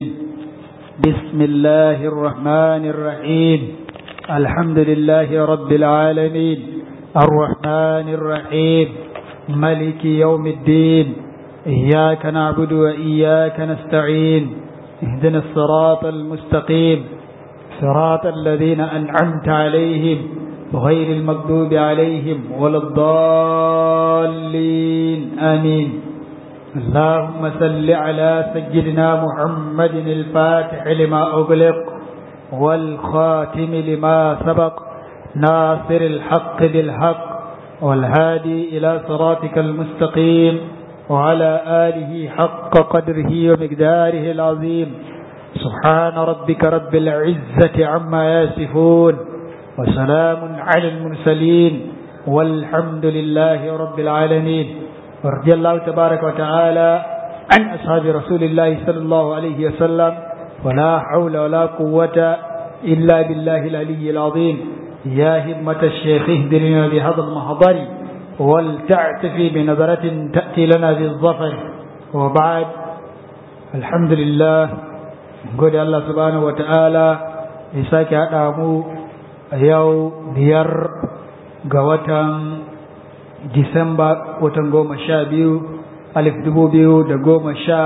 بسم الله الرحمن الرحيم الحمد لله رب العالمين الرحمن الرحيم ملك يوم الدين إياك نعبد وإياك نستعين اهدنا الصراط المستقيم صراط الذين أنعمت عليهم غير المغضوب عليهم ولا الضالين آمين اللهم صل على سيدنا محمد الفاتح لما أغلق والخاتم لما سبق ناصر الحق بالحق والهادي إلى صراطك المستقيم وعلى آله حق قدره ومقداره العظيم سبحان ربك رب العزة عما يصفون وسلام على المرسلين والحمد لله رب العالمين ورضي الله تبارك وتعالى عن أصحاب رسول الله صلى الله عليه وسلم ولا حول ولا قوة إلا بالله العلي العظيم يا همة الشيخ اهدرنا بهذا المحضر ولتعتفي بنظرة تأتي لنا بالظفر وبعد الحمد لله gode Allah subhanahu wata'ala ya sake haɗa mu a yau biyar ga watan Disamba watan goma sha biyu alif dubu biyu da goma sha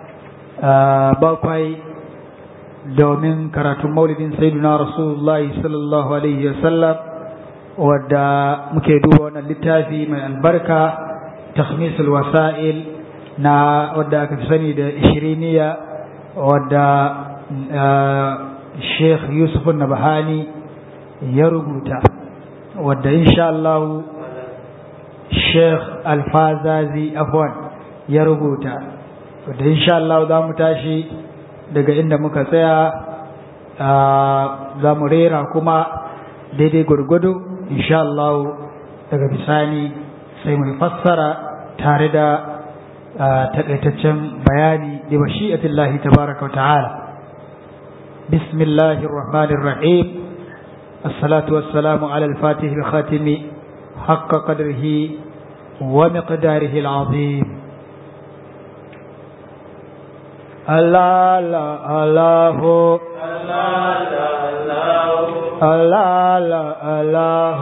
bakwai domin karatun maulidin sayyiduna rasulullahi sallallahu alaihi wasallam wadda muke duba wannan littafi mai albarka takhmisul wasa'il na wadda aka fi sani da ishiriniya wadda sheikh yusuf nabahani ya rubuta wadda insha Allah sheikh alfazazi afwan ya rubuta wadda insha Allah za mu tashi daga inda muka tsaya za mu rera kuma daidai gwargwado insha Allah daga bisani sai mu fassara tare da takaitaccen bayani da mashi'atillahi tabaraka wa ta'ala bismillahir rahmanir rahim الصلاة والسلام على الفاتح الخاتم حق قدره ومقداره العظيم الله الله الله الله الله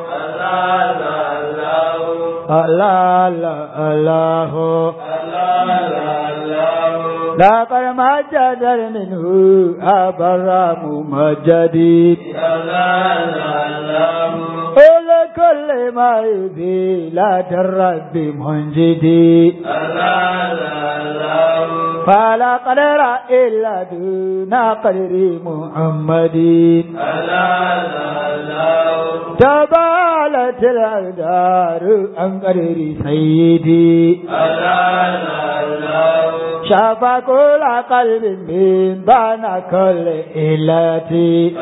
الله الله لقد مجد منه أبرام مجدي قل كل ما يبي لا الرب منجدي فلا قدر إلا دون قدر محمد تبالت الأقدار عن قدر سيدي شفى كل قلب من بان كل إلتي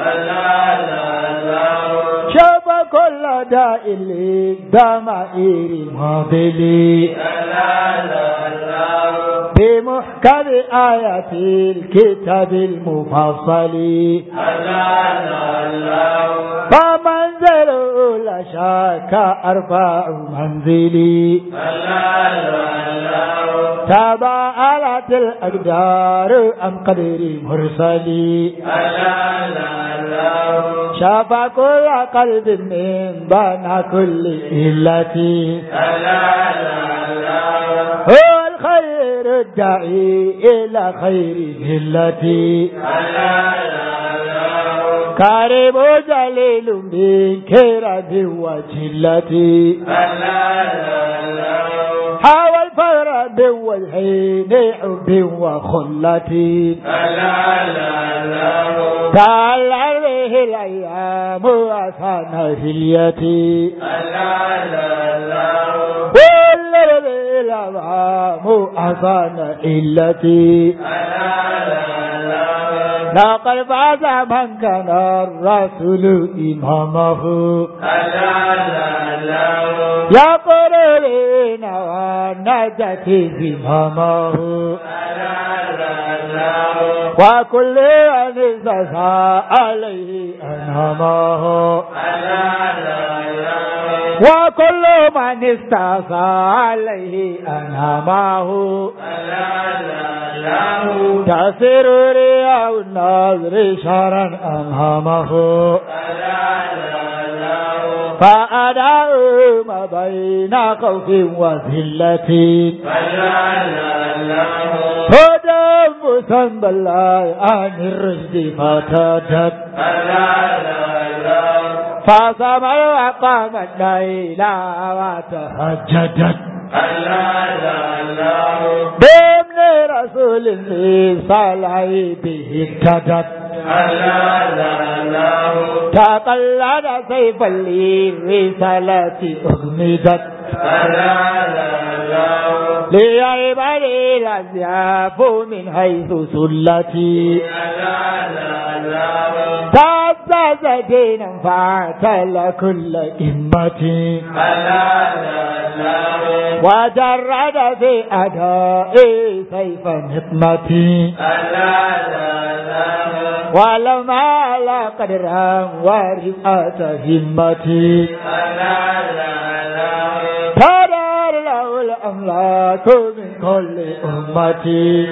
شفى كل داء للضمائر ماضلي بمحكم آيات الكتاب المفصل فمنزل لا شك أربع منزلي تباءلت الأقدار أم قدر مرسلي شفى كل قلب من بنى كل إلتي هو الخير الداعي إلى خير ملتي كريم جليل من كرم وجلتي حاول الفر بالحين حب وخلتي تعال عليه الأيام وأسان هليتي والليل الأمام أسان إلتي لقد فاز من كان الرسول إمامه يا قرين والنجاة إمامه وكل من استسعى عليه أنعمه وكل من استسعى عليه أنعمه تأثير رياء الناظر شرا أنهمه فأدعو ما بين خوف وذلة هدى مسلم بالله عن الرشد فتدت فصبر وقام الليل وتهجدت بابن رسول الله صلى به اهتدت تقلد سيف للرسالة أغمدت لعباد الأزياف من حيث سلتي تعزز دينا فاعتل كل إمتي وجرد في أداء سيف نقمتي ولما على قدرا ورفعة همتي تدار له الأملاك من كل أمتي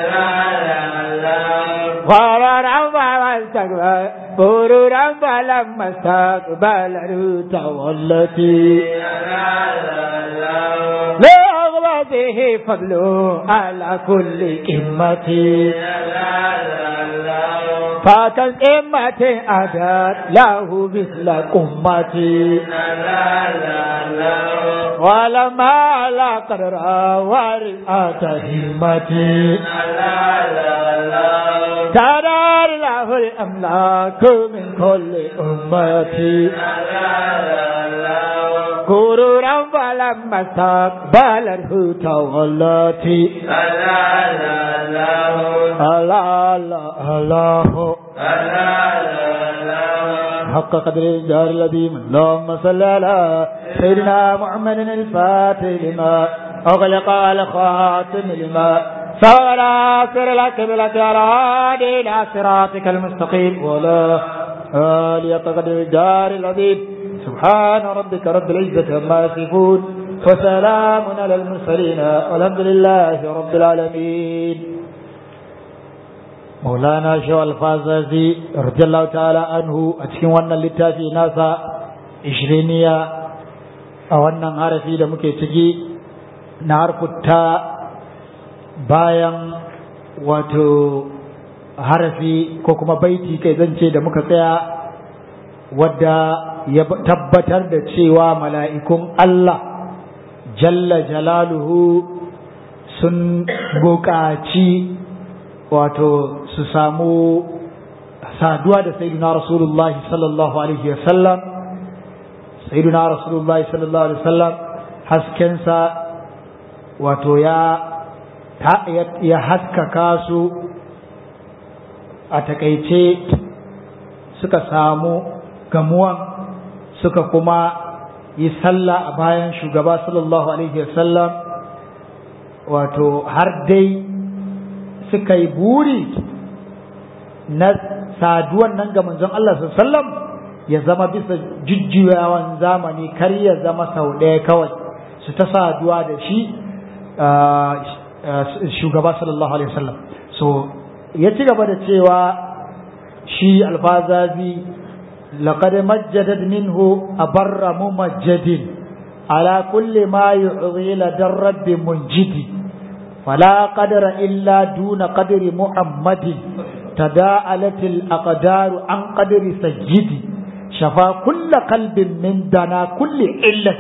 غررا واستقبل برورا فلما استقبل تولتي لأغبته فضله على كل قمتي فكان قمة أدت له مثل قمتي ولما على قدر ورئة همتي تدار له الأملاك من كل أمتي غرورا فلما استقبله تولتي الله الله الله حق قدر الجار الذي من اللهم صل على سيدنا محمد الفاتح لما أغلق على خاتم لما سوى ناصر لك بلك على هادي إلى صراطك المستقيم ولا آل حق قدر الجار العظيم سبحان ربك رب العزة عما يصفون وسلام على المرسلين والحمد لله رب العالمين مولانا شو الفازازي رضي الله تعالى عنه أتكين وانا للتافي ناسا إشرينية وانا عارفي da muke ciki na harfuta bayan wato harafi ko kuma baiti kai zance da muka tsaya wadda ya tabbatar da cewa mala'ikun Allah jalla jalaluhu sun buƙaci wato su samu saduwa da sayyidina rasulullahi sallallahu alaihi wasallam sayyidina rasulullahi sallallahu alaihi wasallam haskensa wato ya ya haskaka su a takaice suka samu gamuwan suka kuma yi sallah a bayan shugaba sallallahu alaihi wasallam wato har dai suka yi buri na saduwan nan ga manzon Allah sallam ya zama bisa jujjuyawan zamani kar ya zama sau ɗaya kawai su ta saduwa da shi shugaba sallallahu alaihi wasallam so ya ci gaba da cewa shi alfazazi laqad majjadat minhu abarra mumajjadin ala kulli ma yu'dhi la darabbi munjidi فلا قدر إلا دون قدر محمد تداعلت الأقدار عن قدر سيدي شفى كل قلب من دنا كل علة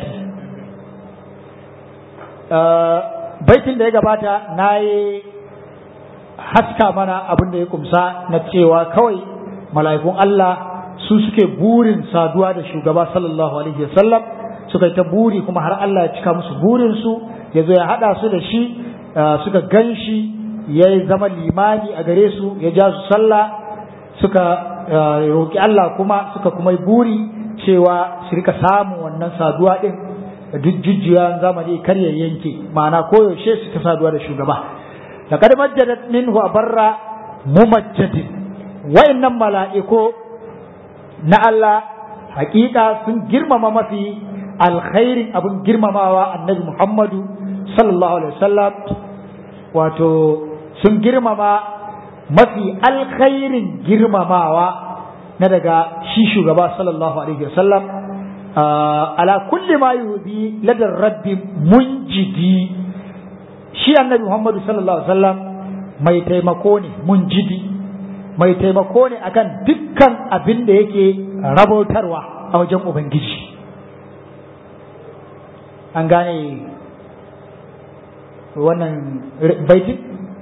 baitin da ya gabata na yi haska mana abin da ya kumsa na cewa kawai mala'ikun Allah su suke burin saduwa da shugaba sallallahu alaihi wasallam suka yi ta buri kuma har Allah ya cika musu burinsu ya zo ya haɗa su da shi suka gan shi ya zama limani a gare su ya ja su sallah suka roƙi Allah kuma suka kuma yi buri cewa su rika samun wannan saduwa ɗin duk jujjuya zamani kar ya yanke ma'ana koyaushe su ta saduwa da shugaba laqad majjadat minhu abarra mumajjadin wa'annan mala'iku na Allah hakika sun girmama mafi alkhairin abin girmamawa annabi Muhammadu sallallahu alaihi wasallam wato sun girmama mafi alkhairin girmamawa na daga shi shugaba sallallahu alaihi wasallam ala kulli ma yuzi ladar rabbi munjidi shi annabi Muhammadu sallallahu alaihi wasallam mai taimako ne munjidi mai taimako ne akan dukkan abin da yake rabautarwa a wajen ubangiji an gane wannan baitin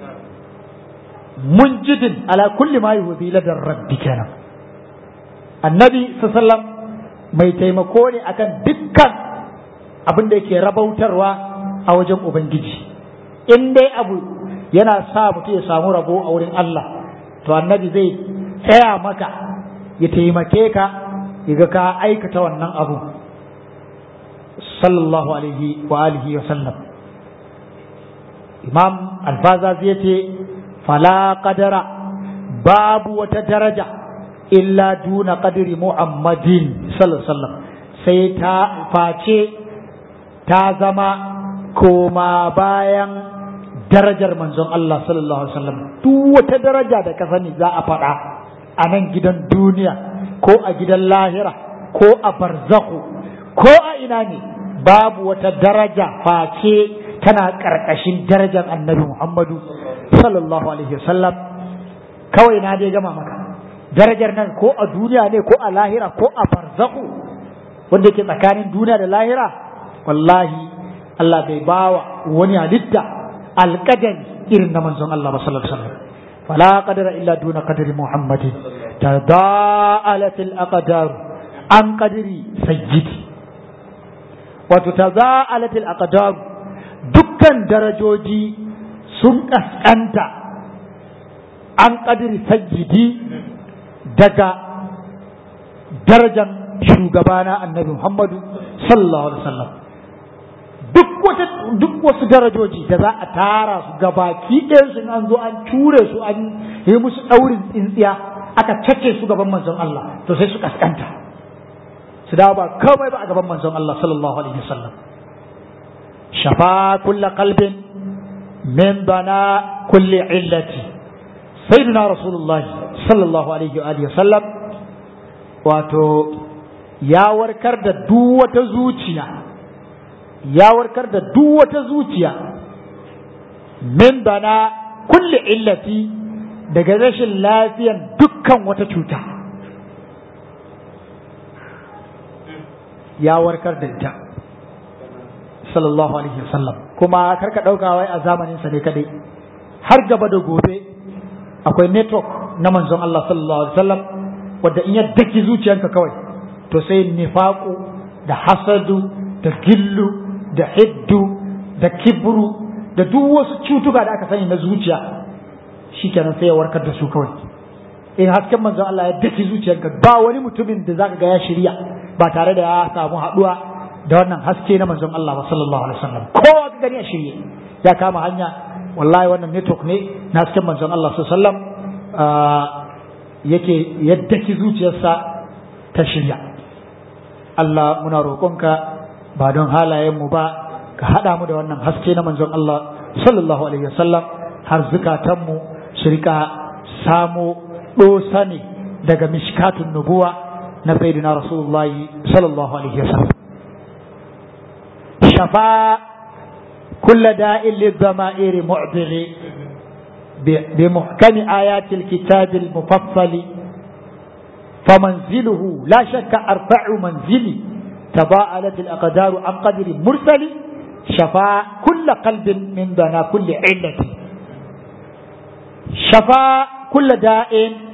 munjidin ala kulli ma yuzi ladar rabbi kenan annabi sallam mai taimako ne akan dukkan abin da yake rabautarwa a wajen ubangiji in dai abu yana sa mutum ya samu rabo a wurin Allah to annabi zai tsaya maka ya taimake ka ya ka aikata wannan abu sallallahu alaihi wa alihi wa sallam imam alfaza zai ce fala qadara babu wata daraja illa duna qadri muhammadin sallallahu alaihi wasallam sai ta face ta zama koma bayan darajar manzon Allah sallallahu alaihi wasallam duk wata daraja da ka sani za a faɗa a nan gidan duniya ko a gidan lahira ko a barzaku ko a ina ne babu wata daraja face tana ƙarƙashin darajar annabi Muhammadu sallallahu alaihi wasallam kawai na dai gama maka darajar nan ko a duniya ne ko a lahira ko a barzaku wanda yake tsakanin duniya da lahira wallahi Allah bai bawa wani halitta alƙadari irin na manzon Allah ba sallallahu alaihi wasallam fala qadara illa duna qadri muhammadin tada'alat al-aqdar an qadri sayyidi wato tada'alat al-aqdar dukkan darajoji sun kaskanta an qadri sayyidi daga darajar shugabana annabi muhammadu sallallahu alaihi wasallam duk wata duk wasu darajoji da za a tara su gabaki ɗayan su an zo an ture su an yi musu ɗaurin tsintsiya aka cace su gaban manzon Allah to sai su kaskanta su dawo ba kawai ba a gaban manzon Allah sallallahu alaihi wasallam shafa kulla qalbin min bana kulli illati sayyidina rasulullahi sallallahu alaihi wa alihi wasallam wato ya warkar da duk wata zuciya ya warkar da duk wata zuciya min bana kulli illati daga rashin lafiyan dukkan wata cuta ya warkar da ita sallallahu alaihi wasallam kuma karka ɗauka wai a zamanin sa ne kadai har gaba da gobe akwai network na manzon Allah sallallahu alaihi wasallam wanda in ya daki zuciyanka kawai to sai nifaqu da hasadu da gillu da hiddu da kibru da duk wasu cutuka da aka sani na zuciya shikenan sai ya warkar da su kawai in hasken manzon Allah ya daki zuciyarka ba wani mutumin da zaka ga ya shirya ba tare da ya samu haduwa da wannan haske na manzon Allah ba sallallahu alaihi wasallam kowa ka gani a shirye ya kama hanya wallahi wannan network ne na hasken manzon Allah sallallahu alaihi wasallam yake ya daki zuciyarsa ta shirya Allah muna roƙonka ba don halayenmu ba ka haɗa mu da wannan haske na manzon Allah sallallahu alaihi wasallam har zukatanmu su rika samo ɗosa ne daga mishkatun nubuwa na sayyidina rasulullahi sallallahu alaihi wasallam shafa kulla da'in lidhama'iri mu'dili بمحكم آيات الكتاب المفصل فمنزله لا شك أرفع منزلي تضاءلت الأقدار عن قدر مرسل شفا كل قلب من دنا كل علة شفا كل داء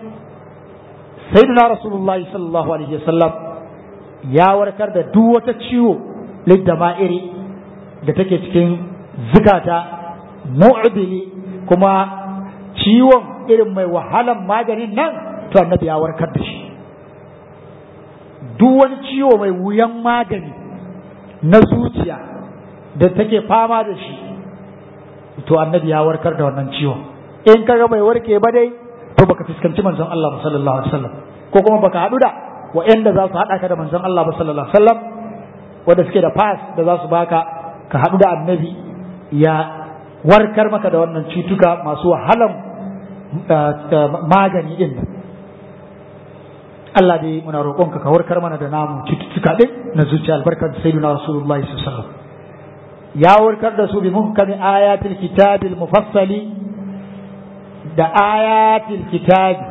سيدنا رسول الله صلى الله عليه وسلم يا وركر da duk wata ciwo liddama'iri da take cikin zukata mu'dili kuma ciwon irin mai wahalan maganin nan to annabi ya warkar da shi duk wani ciwo mai wuyan magani na zuciya da take fama da shi to annabi ya warkar da wannan ciwon in kaga bai warke ba dai to baka fuskanci manzon Allah sallallahu alaihi wasallam ko kuma baka haɗu da wa'anda za su haɗa ka da manzon Allah sallallahu alaihi wasallam wanda suke da pass da za su baka ka haɗu da annabi ya warkar maka da wannan cutuka masu wahalan magani din Allah dai muna roƙonka ka warkar mana da namu cututtuka din na zuciya albarkar sayyidina rasulullahi sallallahu alaihi wasallam ya warkar da su bi muhkami ayatil kitabil mufassali da ayatil kitabi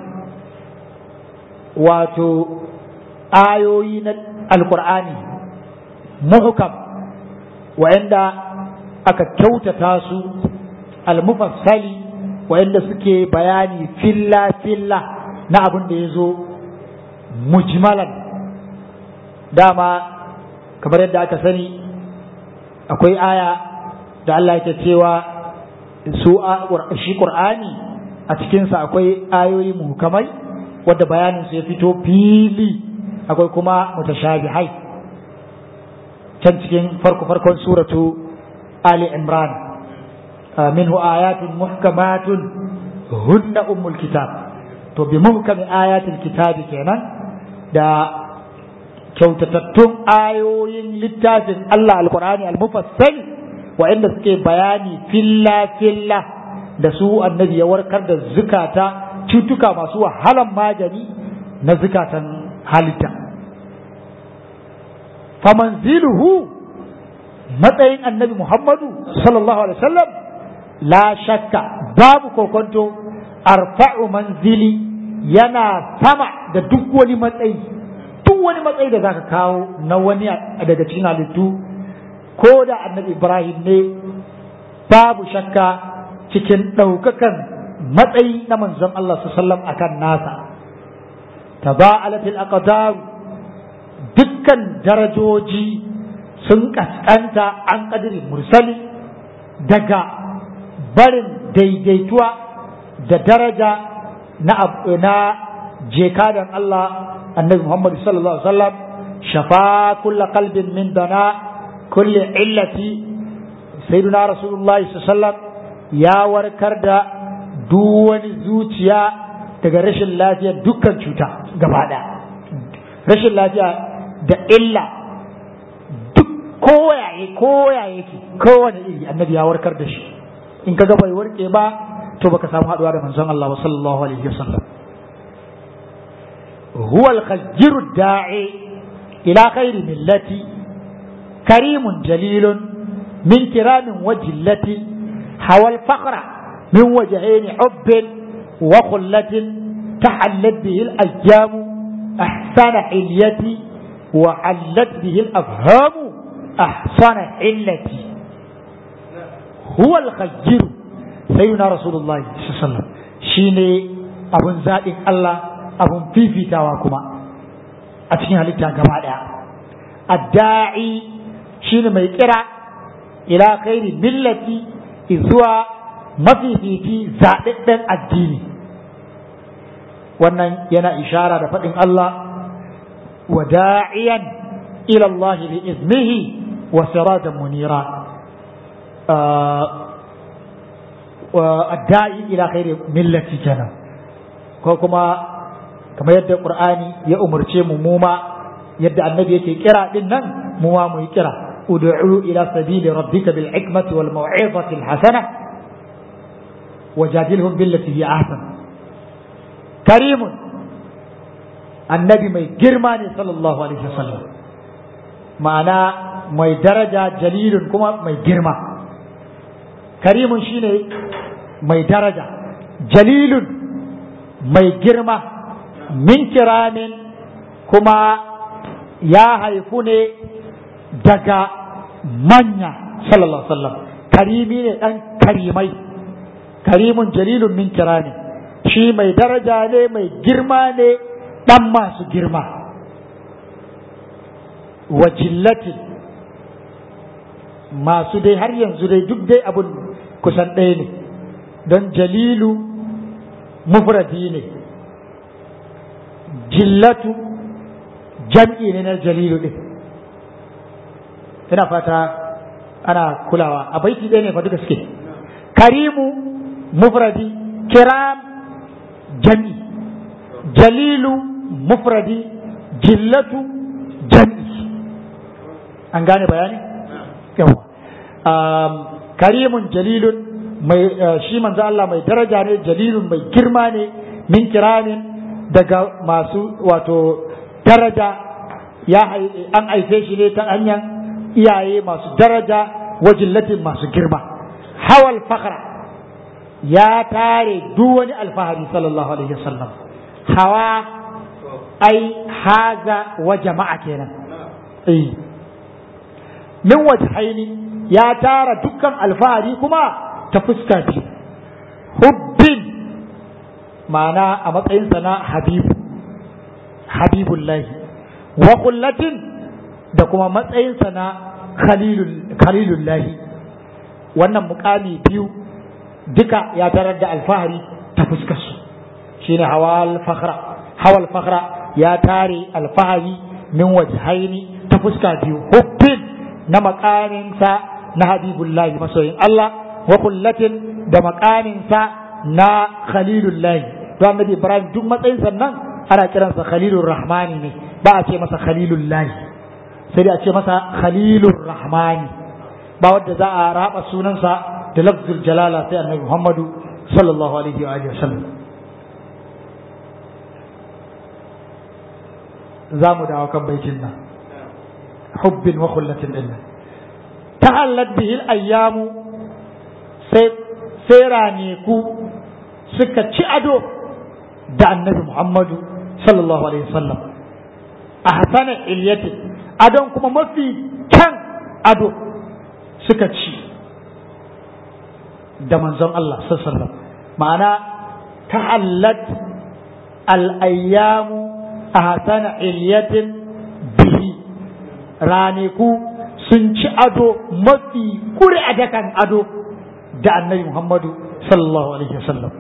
wato ayoyi na alqur'ani muhkam wa'anda aka kyautata su almufassali wa'anda suke bayani filla filla na abin da ya zo mujmalan dama kamar yadda aka sani akwai aya da Allah yake cewa su shi Qur'ani a cikinsa akwai ayoyi muhkamai wadda bayanin su ya fito fili akwai kuma mutashabihai can cikin farko farkon suratu Ali Imran minhu ayatun muhkamatun hunna ummul kitab to bi muhkami ayatul kitabi kenan da kyautatattun ayoyin littafin Allah alkur'ani almufassal wa'inda suke bayani filla filla da su annabi ya warkar da zukata cutuka masu wahalan magani na zukatan halitta famanziluhu matsayin annabi Muhammadu sallallahu alaihi wasallam la shakka babu kokonto arfa'u manzili yana sama da duk wani matsayi duk wani matsayi da zaka kawo na wani daga cikin halittu ko da annabi Ibrahim ne babu shakka cikin ɗaukakan matsayi na manzon Allah sallam akan nasa taba'alatil aqdar dukkan darajoji sun kaskanta an kadiri mursali daga barin daidaituwa da daraja na na jekadan Allah annabi Muhammad sallallahu alaihi wasallam shafa kulla qalbin min dana kulli illati sayyiduna rasulullahi sallallahu alaihi wasallam ya warkar da duk wani zuciya daga rashin lafiya dukkan cuta gaba rashin lafiya da illa duk koyaye koyaye ke kowane iri annabi ya warkar da shi in ka ga bai warke ba to baka samu haduwa da manzon Allah sallallahu alaihi wasallam huwa al-khajjir da'i ila khairi millati karimun jalilun min kiramin wa jillati hawal faqra min wajhayn hubbin wa khullatin tahallat bihi al-ayyam ahsana hilyati wa hallat bihi al-afham ahsana illati huwa al-khajjir sayyidina rasulullahi sallallahu alaihi wasallam shine abun zaɓin Allah abun fifitawa kuma a cikin halitta gaba ɗaya adda'i shine mai kira ila khairi millati zuwa mafifici zaɗaɗɗen addini wannan yana ishara da faɗin Allah wa da'iyan ila Allah bi iznihi wa sirajan munira adda'i ila khairi millati kenan ko kuma kamar yadda qur'ani ya umarce mu mu ma yadda annabi yake kira din nan mu ma mu yi kira ud'u ila sabili rabbika bil hikmati wal mau'izati al hasana wajadilhum billati hi ahsan karimun annabi mai girma ne sallallahu alaihi wasallam ma'ana mai daraja jalilun kuma mai girma karimun shine mai daraja jalilun mai girma min kiramin kuma ya haifu ne daga manya sallallahu alaihi wasallam karimi ne dan karimai karimun jalilun min kiramin shi mai daraja ne mai girma ne dan masu girma wa jillatin masu dai har yanzu dai duk dai abun kusan ɗaya ne don jalilu mufradi ne jillatu jam'i ne na jalilu ɗin ina fata ana kulawa a baiti ɗaya ne fa duka suke karimu mufradi kiram jami jalilu mufradi jillatu jami an gane bayani yawa karimun jalilun mai shi manzo Allah mai daraja ne jalilun mai girma ne min kiramin daga masu wato daraja ya an haife shi ne ta hanyar iyaye masu daraja wajillatin masu girma hawal fakhra ya tare duk wani alfahari sallallahu alaihi wasallam hawa ai haza wa jama'a kenan eh min wajhaini ya tara dukkan alfahari kuma ta fuska biyu hubbin ma'ana a matsayinsa na habibu habibullahi wa kullatin da kuma matsayinsa na khalilullahi wannan mukami biyu duka ya tarar da alfahari ta fuskarsu shine hawal fakhra hawal fakhra ya tare alfahari min wajhaini ta fuska biyu hubbin na makaminsa na habibullahi masoyin Allah wa kullatin da makaminsa na khalilullahi to annabi ibrahim duk matsayin sannan ana kiransa khalilur rahmani ne ba a ce masa khalilullahi sai dai a ce masa khalilur rahmani ba wanda za a raba sunansa da lafzul jalala sai annabi muhammadu sallallahu alaihi wa alihi wasallam za mu dawo kan baitin nan hubbin wa khullatin illa tahallat bihi al-ayyamu sai sai raneku suka ci ado da annabi Muhammadu sallallahu alaihi wasallam a hasana ilyatin adon kuma mafi kyan ado suka ci da manzon Allah sallallahu ma'ana ta'allat al-ayyamu a hasana ilyatin bihi raneku sun ci ado mafi kuri a dakan ado da annabi Muhammadu sallallahu alaihi wasallam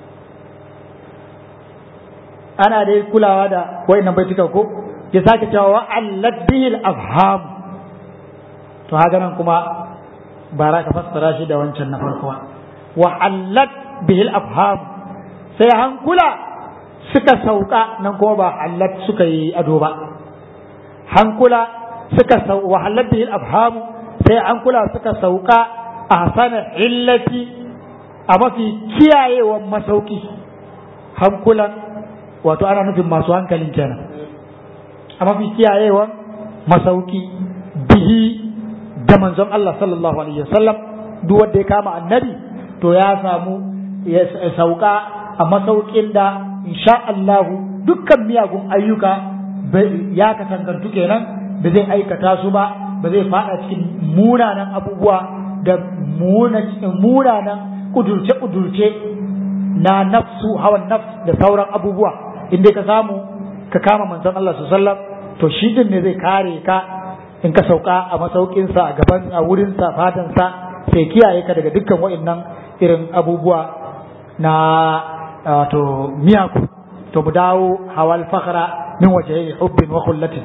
ana dai kulawa da wayannan baituka ko ya sake cewa wa allat bihil afham to haka nan kuma bara ka fassara shi da wancan na farko wa allat bihil afham sai hankula suka sauka nan kuma ba allat suka yi ado ba hankula suka sau wa allat bihil afham sai hankula suka sauka a sana illati a mafi kiyayewan masauki hankulan wato ana nufin masu hankalin kenan a mafi kiyayewan masauki bihi da manzon Allah sallallahu alaihi wasallam duk wanda ya kama annabi to ya samu ya sauka a masaukin da insha Allah dukkan miyagun ayyuka ya kasangantu kenan da zai aikata su ba ba zai fada cikin munanan abubuwa da munanan kudurce-kudurce na nafsu hawan nafs da sauran abubuwa inda ka samu ka kama manzon Allah sallam to shi din ne zai kare ka in ka sauka a masaukinsa a gaban a wurinsa fadansa sai kiyaye ka daga dukkan wa'annan irin abubuwa na wato miyaku to mu dawo hawal fakhra min wajhi hubbin wa khullatin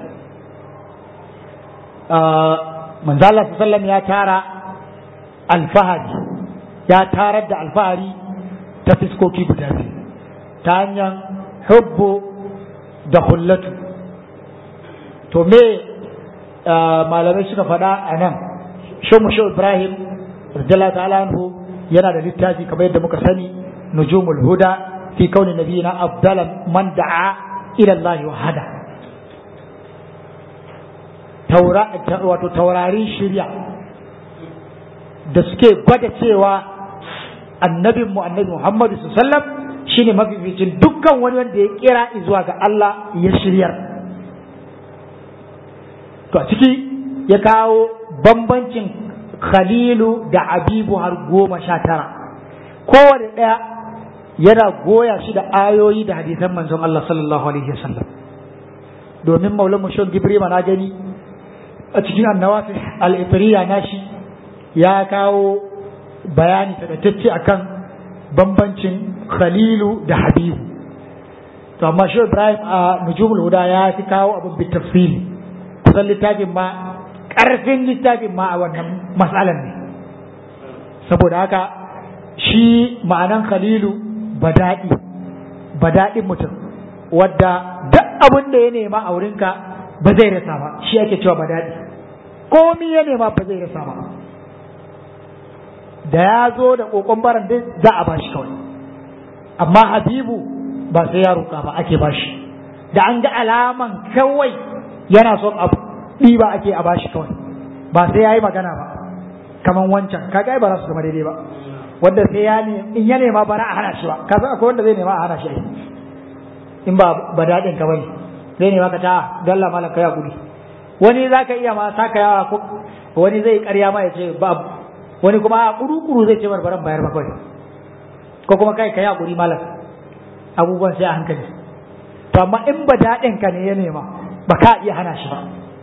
manzo Allah sallam ya tara alfahari ya tarar da alfahari ta fiskoki guda biyu ta hanyar hubbu da hullatu to me malamai suka faɗa a nan shomu sho ibrahim radiyallahu ta'ala anhu yana da littafi kamar yadda muka sani nujumul huda fi kauni nabiyina afdala man da'a ila Allah wa hada wato taurarin shirya da suke gwada cewa annabinmu annabi Muhammadu sallam shine mafificin dukkan wani wanda ya kira zuwa ga Allah ya shiryar to a ciki ya kawo bambancin khalilu da abibu har goma sha tara kowane ɗaya yana goya shi da ayoyi da hadisan manzon Allah sallallahu alaihi wasallam domin maulan mushon gibrima na gani a cikin annawafi al-ifriya nashi ya kawo bayani taƙaitacce akan bambancin khalilu da habibu to amma shi ibrahim a nujumul huda ya fi kawo abin bi tafsili kusan littafin ma ƙarfin littafin ma a wannan matsalan ne saboda haka shi ma'anan khalilu bada'i badaɗin mutum wadda duk abin da ya nema a wurinka ba zai rasa ba shi ake cewa badaɗi komi ya nema ba zai rasa ba da ya zo da kokon baran dai za a bashi kawai amma habibu ba sai ya roƙa ba ake bashi da an ga alaman kawai yana son abu ɗiba ake a bashi kawai ba sai ya yi magana ba kaman wancan kaga ba za su zama daidai ba wanda sai ya ne in ya nema bara a hana shi ba ka san akwai wanda zai nema a hana shi ai in ba ba daɗin ka bane zai nema ka ta dalla malam kai hakuri wani zaka iya ma saka yawa ko wani zai ƙarya ma ya ce ba wani kuma a kuru-kuru zai ce barbaran bayar ba kawai ko kuma kai kai hakuri malam abubuwan sai a hankali to amma in ba daɗin ka ne ya nema ba ka iya hana shi ba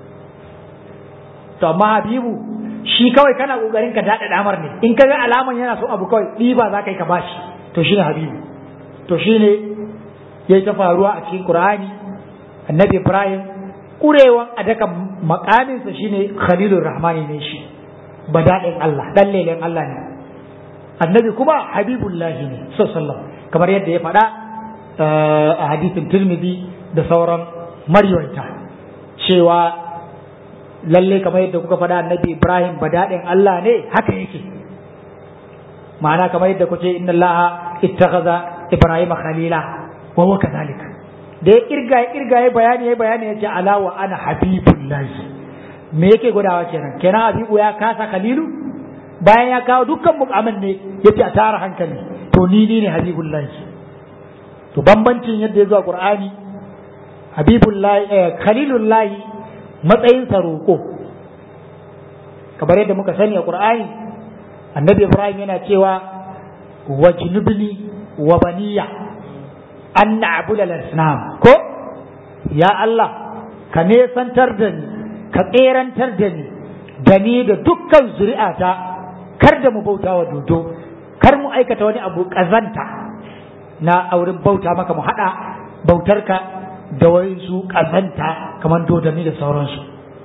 to amma habibu shi kawai kana kokarin ka daɗa damar ne in ka ga alaman yana so abu kawai ɗiba za ka yi ka bashi to shine habibu to shine ya ta faruwa a cikin qur'ani annabi ibrahim kurewan a daka makaminsa shine khalilur rahmani ne shi badaɗin allah ɗan lelen allah ne annabi kuma habibullahi ne sallallahu kamar yadda ya faɗa a hadisin tirmidhi da sauran maryaita cewa lalle kamar yadda kuka faɗa annabi Ibrahim badaɗin Allah ne haka yake ma'ana kamar yadda kuce inna Allah ittakhadha Ibrahim khalila wa huwa kadhalik da ya kirga ya kirga ya bayani ya bayani ya ce ala wa ana habibullahi me yake gudawa kenan kenan habibu ya kasa khalilu bayan ya kawo dukkan mukamin ne yace a tara hankali to ni ni ne habibullahi to bambancin yadda ya zo a Qur'ani habibullahi eh, khalilullahi matsayinsa roƙo kamar yadda muka sani a ƙur'ani annabi ibrahim yana cewa wa junubni wa baniya an na'budu al-asnam ko ya Allah ka nesantar da ni ka tserantar da ni da ni da dukkan zuri'ata kar da mu bauta wa dodo kar mu aikata wani abu ƙazanta na auren bauta maka mu haɗa bautarka da wasu ƙazanta kamar dodanni da sauransu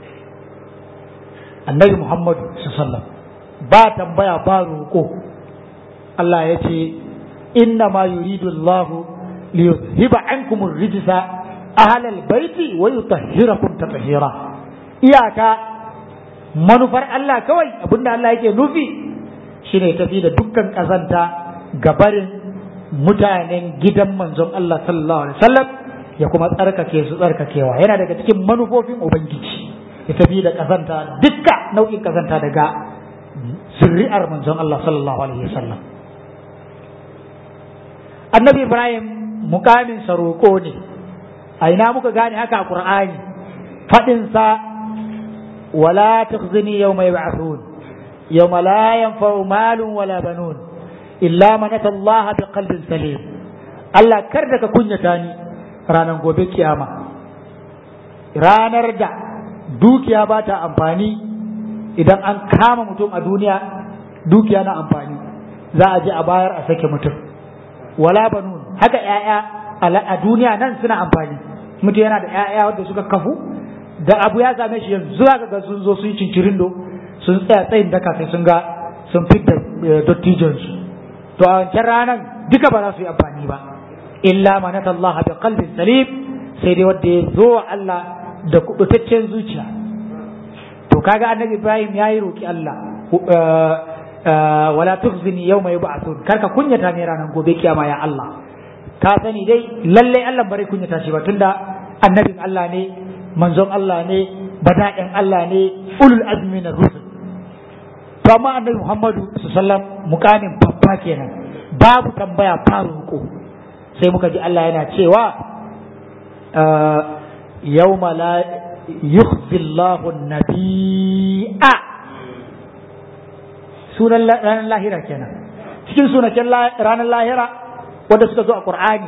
annabi muhammadu sallam ba tambaya ba roƙo Allah ya ce inna ma yuridu Allah li yuzhiba ankum ar-rijsa ahla al-baiti wa yutahhirakum tatahira iyaka manufar Allah kawai abinda Allah yake nufi shine tafi da dukkan ƙazanta gabarin mutanen gidan manzon Allah sallallahu alaihi wasallam ya kuma tsarkake su tsarkakewa yana daga cikin manufofin ubangiji ya tafi da kazanta dukka nau'in kazanta daga zuri'ar manzon Allah sallallahu alaihi wasallam annabi ibrahim mukamin sa roƙo ne a ina muka gane haka a qur'ani fadin sa wala tukhzini yawma yub'athun yawma la yanfa'u malun wala banun illa man ata Allah biqalbin salim Allah kar da ka kunyata ni ranar gobe kiyama ranar da dukiya ba ta amfani idan an kama mutum a duniya dukiya na amfani za a je a bayar a sake mutum wala banun haka ‘ya'ya a duniya nan suna amfani mutum yana da ‘ya'ya wadda suka kafu da abu ya same shi yanzu za ga sun zo sun yi cincirindo sun tsaya tsayin daka sai sun ga sun fidda dottijonsu to a wancan ranar duka ba za su yi amfani ba illa manata Allah bi qalbin salim sai dai wanda ya zo wa Allah da kubutaccen zuciya to kaga annabi Ibrahim yayi roki Allah wala tukhzini yawma yub'athun karka kunyata ne ranar gobe kiyama ya Allah ka sani dai lalle Allah bare kunyata shi ba tunda annabin Allah ne manzon Allah ne bada'in Allah ne ulul azmi na rusul to amma annabi Muhammadu sallallahu alaihi wasallam mukamin babba kenan babu tambaya ba roƙo sai muka ji Allah yana cewa yawma la yukhzi Allahu nabi'a sunan ranar lahira kenan cikin sunaken ranar lahira wanda suka zo a Qur'ani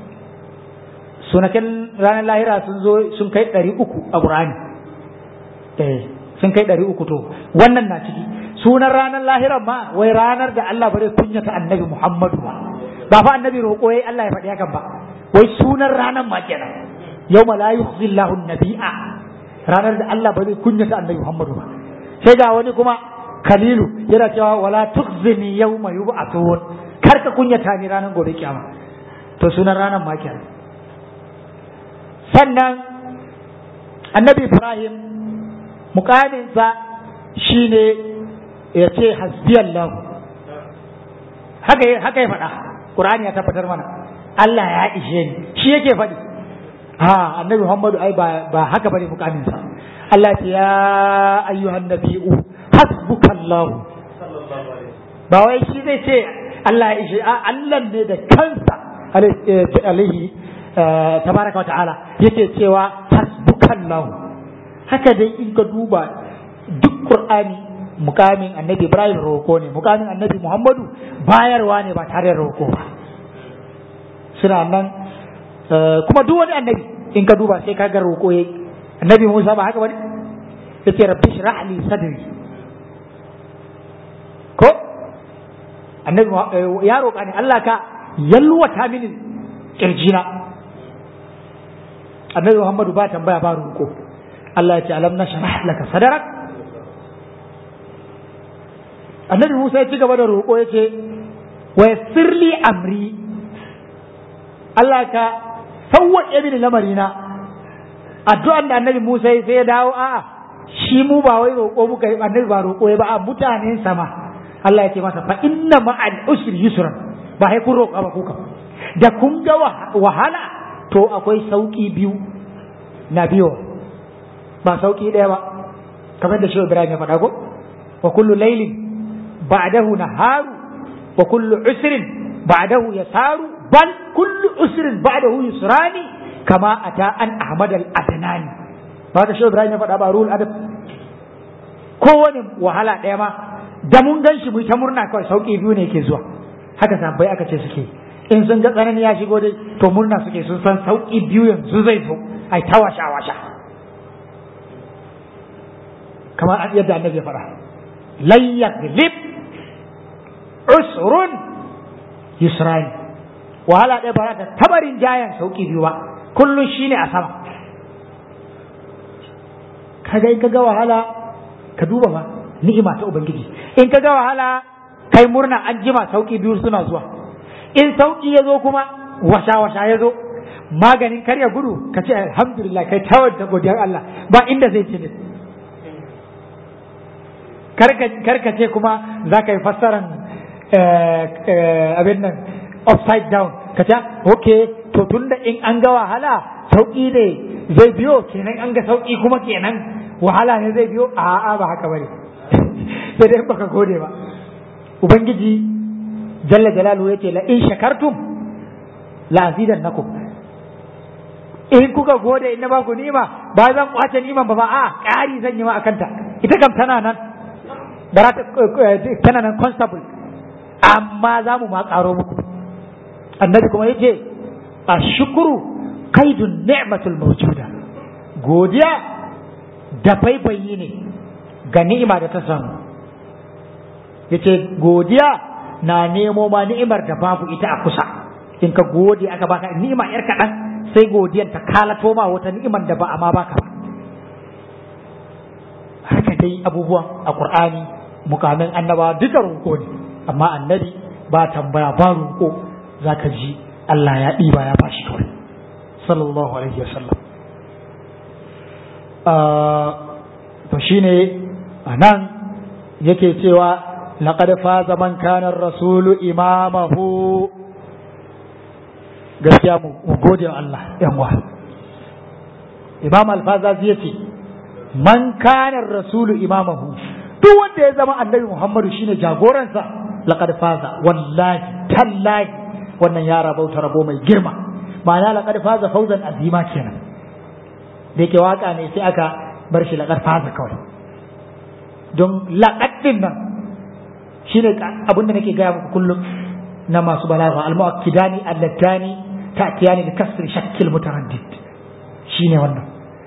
sunaken ranar lahira sun zo sun kai ɗari uku a Qur'ani eh sun kai ɗari uku to wannan na ciki sunan ranar lahira ma wai ranar da Allah bare kunyata annabi Muhammadu ba ba fa annabi roƙo yayi Allah ya faɗi hakan ba wai sunan ranar ma kenan yawma la yukhzi Allahu nabi'a ranar da Allah ba zai kunyata annabi Muhammadu ba sai ga wani kuma Khalilu yana cewa wala tukhzini yawma yub'athun kar ka kunyata ni ranar gobe kiyama to sunan ranar ma kenan sannan annabi ibrahim mukaminsa shine ya ce hasbiyallahu haka haka ya faɗa qur'ani ya tabbatar mana Allah ya ishe ni shi yake faɗi ha annabi muhammadu ai ba ba haka bane mukaminsa Allah ce ya ayyuhan nabiyyu hasbukallahu ba wai shi zai ce Allah ya ishe a Allah ne da kansa alaihi tabaraka wa ta'ala yake cewa hasbukallahu haka dai in ka duba duk qur'ani mukamin annabi ibrahim roko ne mukamin annabi muhammadu bayarwa ne ba tare da roko ba suna nan kuma duk wani annabi in ka duba sai ka ga roko yayi annabi musa ba haka bane yace rabbi shrah li sadri ko annabi ya roƙa ne Allah ka yalwata mini kirjina annabi Muhammadu ba tambaya ba roƙo Allah ya ce alam na sharah laka sadarak annabi Musa ya ci gaba da roƙo ya ce wa yassirli amri Allah ka sawwaƙe mini lamarina addu'an da annabi Musa ya sai ya dawo a'a shi mu ba wai roƙo muka yi annabi ba roƙo ya ba a mutanen sama Allah ya ce masa fa inna ma'al usri yusran ba sai kun roƙa ba kuka da kun ga wahala to akwai sauki biyu na biyo ba sauki ɗaya ba kamar da shehu Ibrahim ya faɗa ko wa kullu laylin ba'dahu naharu wa kullu usrin ba'dahu yasaru bal kullu usrin ba'dahu yusrani kama ata an ahmad al adnani ba da shehu Ibrahim ya faɗa ba ruhul adab kowane wahala ɗaya ma da mun gan shi mu ta murna kawai sauki biyu ne ke zuwa haka sabbai aka ce suke in sun ga tsanani ya shigo dai to murna suke sun san sauki biyu yanzu zai zo ai ta washa washa kamar yadda annabi ya faɗa lan yaglib usrun yusrani wahala ɗaya ba ta tabarin jayan sauki biyu ba kullum shine a sama kaga in kaga wahala ka duba ba ni'ima ta ubangiji in kaga wahala kai murna an jima sauki biyu suna zuwa in sauki ya zo kuma washa-washa ya zo maganin karya gudu ka ce alhamdulillah kai tawar da godiyar Allah ba inda zai ce karka ce kuma za ka yi fassaran abin nan upside down ka ce ok to tunda in an ga wahala sauki ne zai biyo kenan an ga sauki kuma kenan wahala ne zai biyo a'a ba haka bane sai dai baka gode ba ubangiji jalla jalalu yace la in shakartum la azidannakum in kuka gode in na ba ku ni'ima ba zan kwace ni'iman ba ba a ƙari zan yi ma akanta ita kam tana nan bara tana nan constable amma za mu ma ƙaro muku annabi kuma yace ashkuru kaidun ni'matul mawjuda godiya da faifayi ne ga ni'ima da ta samu yace godiya na nemo ma ni'imar da babu ita a kusa in ka gode aka baka ni'ima yar kaɗan sai godiyan ta kalato ma wata ni'imar da ba a ma baka ba haka dai abubuwan a qur'ani mukamin annaba duka roƙo ne amma annabi ba tambaya ba roƙo zaka ji Allah ya ɗiba ya bashi kawai sallallahu alaihi wasallam to shine anan yake cewa laqad faza man kana rasulu imamahu gaskiya mu gode wa Allah yan wa imam al-faza zai ce man kana rasulu imamahu duk wanda ya zama annabi muhammadu shine jagoransa laqad faza wallahi tallahi wannan ya rabauta rabo mai girma ma'ana laqad faza fawzan azima kenan da yake waka ne sai aka bar shi laqad faza kawai don laqad din nan shine abin da nake gaya muku kullum na masu balagha al-mu'akkidani allatani ta'tiyani bi kasri shakkil mutaraddid shine wannan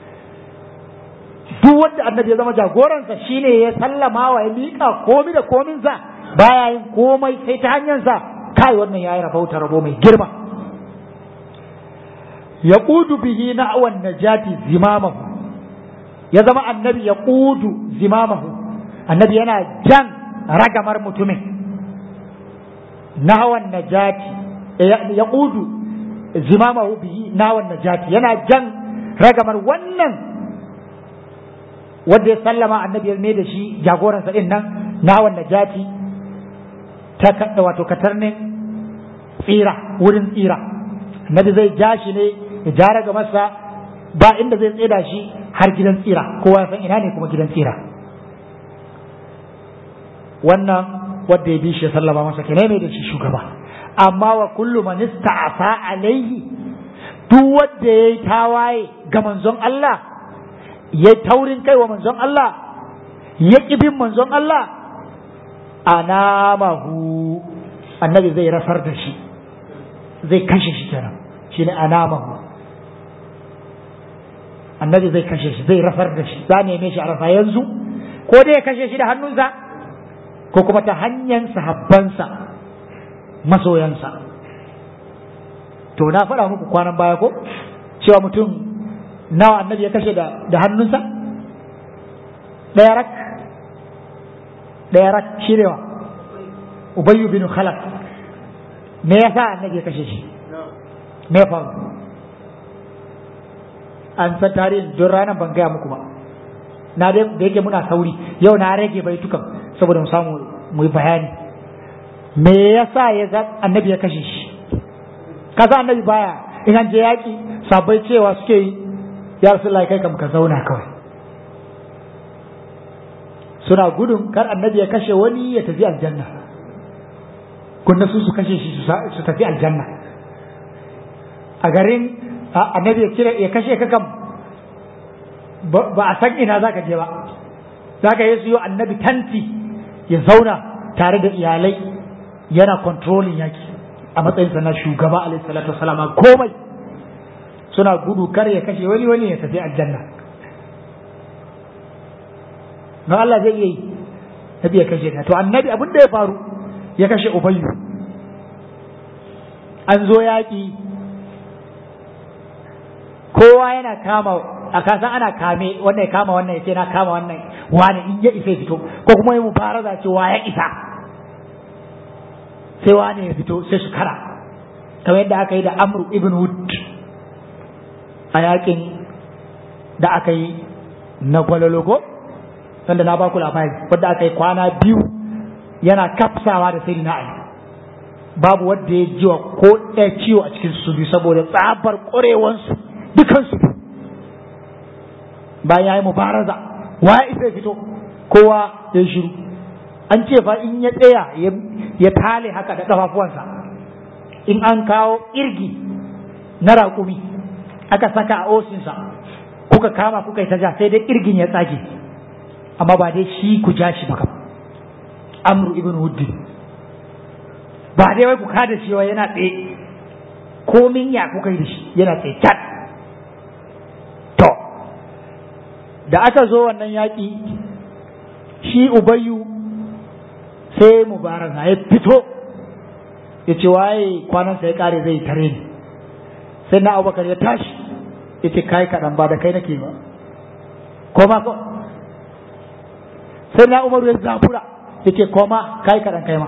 duk wanda annabi ya zama jagoransa shine ya sallama wa ya miƙa komi da kominsa baya yin komai sai ta hanyarsa kai wannan yayi rabauta rabo mai girma ya ƙudu bihi na'wan najati zimamahu ya zama annabi ya ƙudu zimamahu annabi yana jan ragamar mutumin na'wan najati ya ƙudu zimamahu bihi nawan najati yana jan ragamar wannan wanda ya sallama annabi ya mai da shi jagoransa din nan nawan najati ta wato katarnin tsira wurin tsira annabi zai ja shi ne ya ja ragamarsa ba inda zai tseda shi har gidan tsira kowa san ina ne kuma gidan tsira wannan wanda ya bi shi ya sallama masa kenan mai da shi shugaba amma wa kullu man ista'afa alaihi duk wanda yayi tawaye ga manzon Allah ya taurin kai wa manzon Allah ya bin manzon Allah anamahu annabi zai rasar da shi zai kashe shi kenan shine anamahu annabi zai kashe shi zai rasar da shi za neme shi a rasa yanzu ko dai ya kashe shi da hannunsa ko kuma ta hanyar sahabbansa masoyansa to na faɗa muku kwanan baya ko cewa mutum nawa annabi ya kashe da hannunsa ɗaya rak ɗaya rak shi ne wa ubayyu bin khalaf me yasa annabi ya kashe shi me ya faru an san tarihin don ranar ban gaya muku ba na da yake muna sauri yau na rage baitukan saboda mu samu mu yi bayani me yasa ya ga annabi ya kashe shi kaza annabi baya in an je yaki sabai cewa suke yi ya rasulullahi kai kam ka zauna kawai suna gudun kar annabi ya kashe wani ya tafi aljanna kunna su su kashe shi su tafi aljanna a garin annabi ya kira ya kashe ka kam ba a san ina zaka je ba zaka yi siyo annabi tanti ya zauna tare da iyalai yana controlling yaki a matsayinsa na shugaba alaihi salatu wasalam komai suna gudu kar ya kashe wani wani ya tafi aljanna na Allah zai iya yi nabi ya kashe ka to annabi abin da ya faru ya kashe ubayyu an zo yaƙi kowa yana kama a kasan ana kame wannan ya kama wannan ya ce na kama wannan wani in ya isa ya fito ko kuma yi mubaraza cewa ya isa sai wani ya fito sai su kara kamar yadda aka yi da amru ibn wood a yakin da aka yi na gwalologo sanda na baku labari wadda aka yi kwana biyu yana kafsawa da sai na ali babu wadda ya jiwa ko ɗaya ciwo a cikin su biyu saboda tsabar ƙwarewansu dukansu bayan ya yi mubaraza wa ya isa fito kowa ya shiru an ce fa in ya tsaya ya tale haka da ƙafafuwansa in an kawo irgi na raƙumi aka saka a osinsa kuka kama kuka yi ta ja sai dai irgin ya tsage amma ba dai shi ku ja shi ba kam amru ibn wuddin ba dai wai ku kada shi wai yana tsaye komin ya kuka yi da shi yana tsaye cat to da aka zo wannan yaƙi shi ubayyu sai mubaraka ya fito ya ce waye kwanansa ya kare zai tare ni sai na abubakar ya tashi ya ce kai kaɗan ba da kai nake ba koma ko sai na umaru ya zabura ya ce koma kai kaɗan kai ma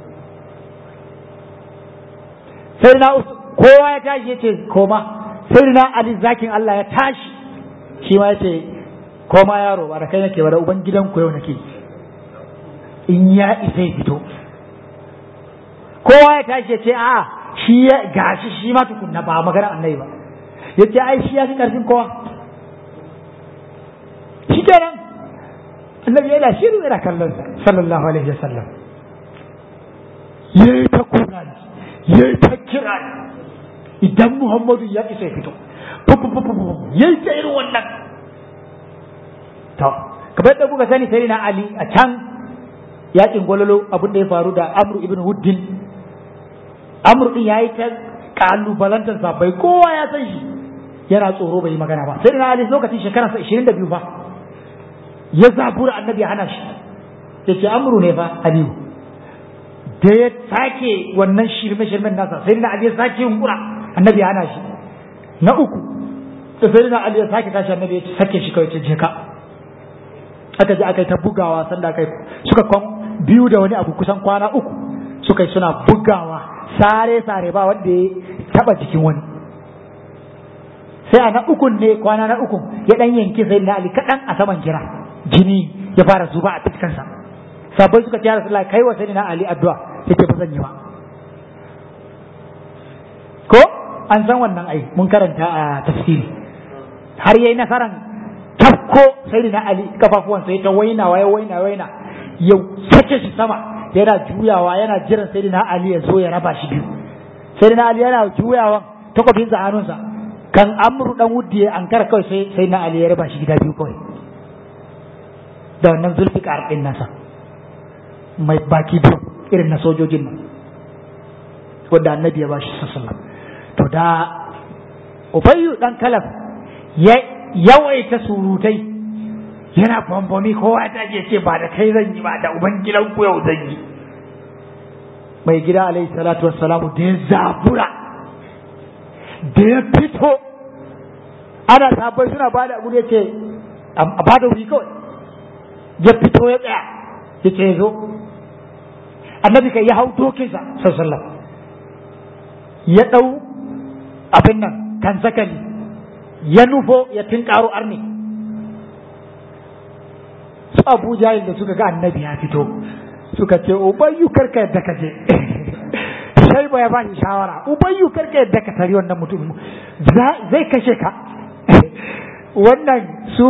sai na kowa ya tashi ya ce koma sai na ali zakin Allah ya tashi shi ma ya ce koma yaro ba da kai nake ba da uban gidan ku yau nake in ya isa ya fito kowa ya tashi ya ce a shi ya gashi shi ma tukunna ba magana annabi ba ya ce ai shi ya fi karfin kowa shi kenan annabi yana shiru yana kallon sa sallallahu alaihi wasallam yayi ta kura yayi ta kira idan muhammadu ya isa ya fito yayi ta irin wannan to kamar da kuka sani sai na ali a can yakin gwalolo abin da ya faru da amru ibn wuddin amru din yayi ta kalubalantar sabai kowa ya san shi yana tsoro bai yi magana ba sai na ali lokacin shekara 22 fa ya zabura annabi ya hana shi ya ce amru ne fa aliyu da ya sake wannan shirme shirmen nasa sai na ali ya sake yunkura annabi ya hana shi na uku da sai na ali ya sake tashi annabi ya sake shi kawai ce je ka aka je aka yi ta bugawa sanda aka yi suka kwan biyu da wani abu kusan kwana uku suka yi suna bugawa sare sare ba wanda ya taba jikin wani sai a na ukun ne kwana na ukun ya dan yanki sai na ali kadan a saman kira jini ya fara zuba a fiskansa sabai suka ce rasulullah kai wa sai na ali addu'a yake ba zan yi ba ko an san wannan ai mun karanta a tafsiri har yayi nasaran tafko sai na ali kafafuwan sai ta waina waye waina waina ya sake shi sama yana juyawa yana jiran sai na ali ya zo ya raba shi biyu sai na ali yana juyawan takwabin sa hannunsa kan amru dan wuddi an kar kawai sai sai na ali ya raba shi gida biyu kawai da wannan zulfikar din nasa mai baki biyu irin na sojojin nan wanda annabi ya bashi sallallahu to da ubayyu dan kalaf ya yawaita surutai yana bambami kowa ta ke ce ba da kai zan yi ba da uban gidan ku yau zan yi mai gida alaihi salatu wassalamu da ya zabura da ya fito ana sabai suna ba da abu ya ce a ba da wuri kawai ya fito ya tsaya ya ce zo annabi kai ya hau dokinsa sallallahu ya ɗau abin nan kan sakali ya nufo ya tinkaro arni su abu jahil da suka ga annabi ya fito suka ce ubayyu karka yadda ka je sai ba ya bashi shawara ubayyu karka yadda ka tari wannan mutum zai kashe ka wannan su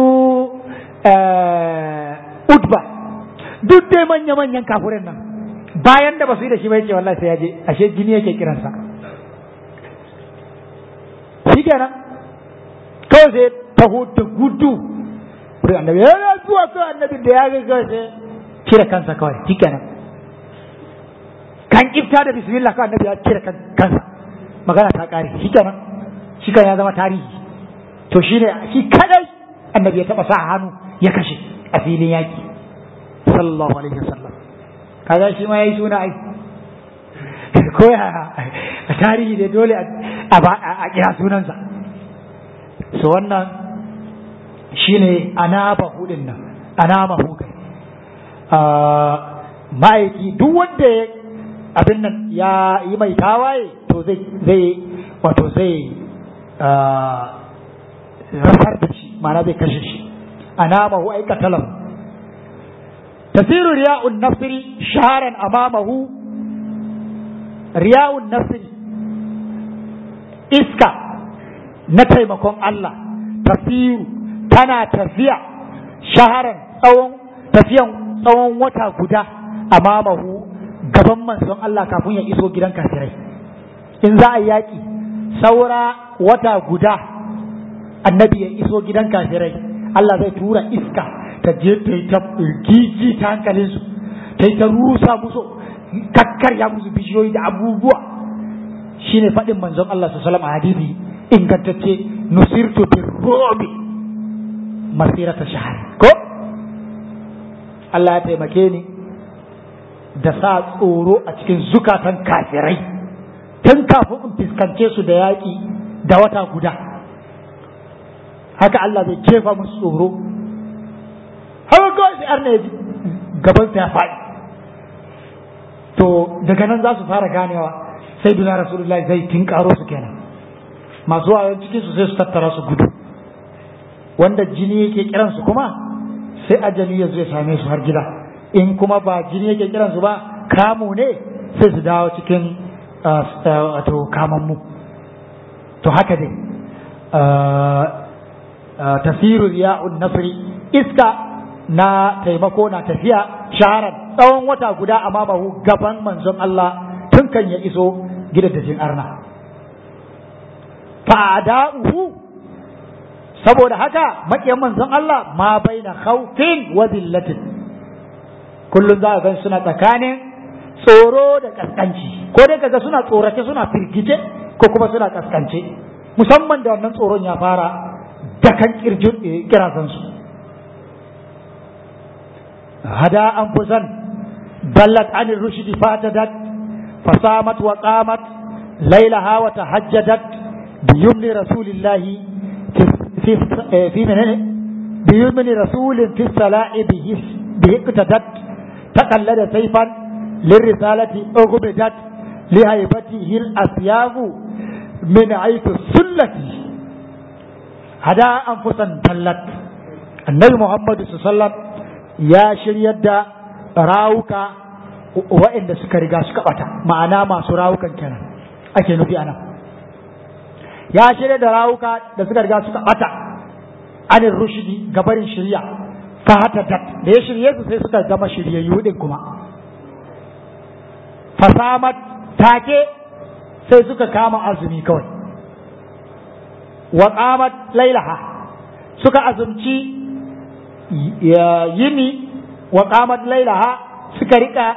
utba duk dai manya-manyan kafurin nan bayan da ba su yi da shi ba yake wallahi sai ya je ashe jini yake kiransa shi kenan kawai sai taho da gudu wurin annabi ya zuwa kawai annabi da ya ga kawai sai cire kansa kawai shi kenan kan kifta da bismillah kawai annabi ya cire kansa magana ta kare shi kenan shi kan ya zama tarihi to shi ne shi kadai annabi ya taba sa hannu ya kashe a filin yaki sallallahu alaihi wasallam kaga shi ma yayi suna ai ko ya a tarihi da dole a kira sunansa so wannan shine anaba hudin nan anama hukai ma'aiki duk wanda abin nan ya yi mai tawaye to zai zai wato zai rasar da shi ma'ana zai kashe shi anama hu aikatalam tasiru riya'un nasri shaharan amamahu riya'un nasri iska na taimakon Allah tasiru tana tafiya shaharan tsawon tafiyan tsawon wata guda a mamahu gaban manzon Allah kafin ya iso gidan kafirai in za a yaƙi saura wata guda annabi ya iso gidan kafirai Allah zai tura iska ta je ta yi ta gigi ta hankalinsu ta yi ta rusa musu kakkarya musu bishiyoyi da abubuwa shine faɗin manzon Allah su salama hadisi ingantacce nusirtu bin robi masirata shahar ko Allah ya taimake ni da sa tsoro a cikin zukatan kafirai tun kafin in fuskance su da yaƙi da wata guda haka Allah zai jefa musu tsoro haka kawai sai arna ya ji gabansa ya faɗi to daga nan za su fara ganewa sai duna rasulullahi zai tinkaro su kenan masu wayan cikin su sai su tattara su gudu wanda jini yake kiran su kuma sai ajali ya zo ya same su har gida in kuma ba jini yake kiran su ba kamu ne sai su dawo cikin wato kamammu to haka dai tasiru ya'un nasri iska na taimako na tafiya shaharar tsawon wata guda a mamahu gaban manzon Allah tun kan ya iso gidajen arna fa'ada'uhu saboda haka maƙiyan manzon Allah ma bai na khawfin wa zillatin kullum za a gan suna tsakanin tsoro da kaskanci ko dai kaga suna tsorace suna firgice ko kuma suna kaskance musamman da wannan tsoron ya fara dakan kirjin kirazansu hada an fusan ballat an rushdi fatadat fasamat wa qamat lailaha wa tahajjadat biyumni rasulillahi في في من بيمن رسول في الصلاة به به اقتدت تقلد سيفا للرسالة أغمدت لهيبته الأسياف من عيث السلة hada anfusan tallat annabi muhammadu sallam ya shiryar da rawuka waɗanda suka riga suka bata ma'ana masu rawukan kenan ake nufi ana ya shirya da rawuka da suka riga suka bata anin rushidi gabarin shirya ta hata da ya shirye su sai suka zama shiryayyu din kuma fasamat take sai suka kama azumi kawai wa qamat lailaha suka azumci yini wa qamat lailaha suka rika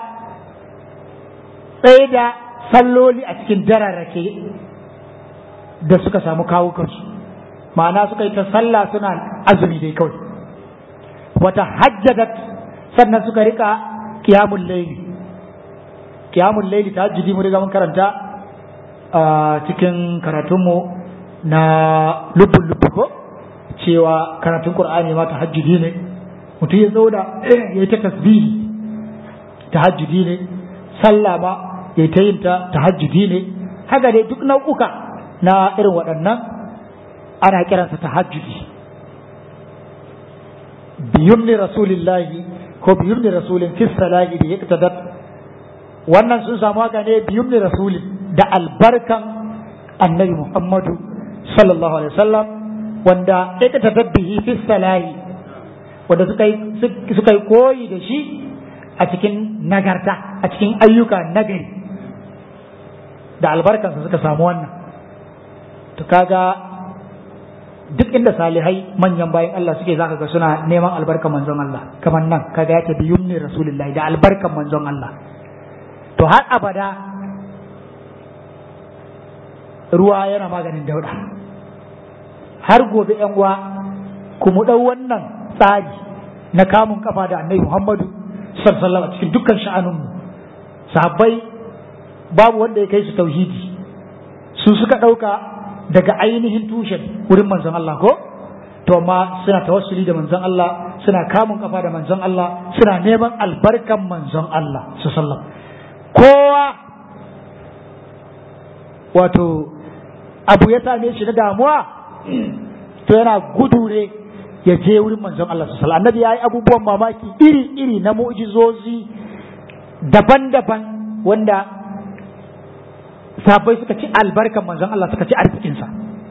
tsaye da salloli a cikin dararrake da suka samu kawo kansu ma'ana suka yi ta sallah suna azumi dai kawai wata hajjadat sannan suka rika kiyamun laili kiyamun laili ta hajjidi mu riga mun karanta a cikin karatunmu na lubbun lubbu ko cewa karatun qur'ani ma tahajjudi ne mutum ya zauna ya yi ta tasbihi tahajjudi ne sallah ma ya ta yin ta tahajjudi ne haka dai duk nau'uka na irin waɗannan ana kiransa tahajjudi biyun ni rasulillahi ko biyun ni rasulin fi salati da yaqtadat wannan sun samu haka ne biyun ni rasulin da albarkan annabi muhammadu sallallahu alaihi wasallam wanda yaqtadat bihi fi salati wanda suka yi suka yi koyi da shi a cikin nagarta a cikin ayyuka nagari da albarkansa suka samu wannan to kaga duk inda salihai manyan bayan Allah suke zaka ga suna neman albarkan manzon Allah kamar nan kaga yake biyun ne rasulullahi da albarkan manzon Allah to har abada ruwa yana maganin dauda har gobe yan uwa ku mu dau wannan tsari na kamun kafa da annabi Muhammadu sallallahu a cikin dukkan sha'anunmu sahabbai babu wanda ya kai su tauhidi su suka ɗauka daga ainihin tushen wurin manzon Allah ko to amma suna tawassuli da manzon Allah suna kamun kafa da manzon Allah suna neman albarkan manzon Allah su sallam kowa wato abu ya same shi na damuwa to yana gudu ne ya je wurin manzon Allah su sallam annabi ya yi abubuwan mamaki iri-iri na mu'jizozi daban-daban wanda sabai suka ci albarkan manzon Allah suka ci arzikinsa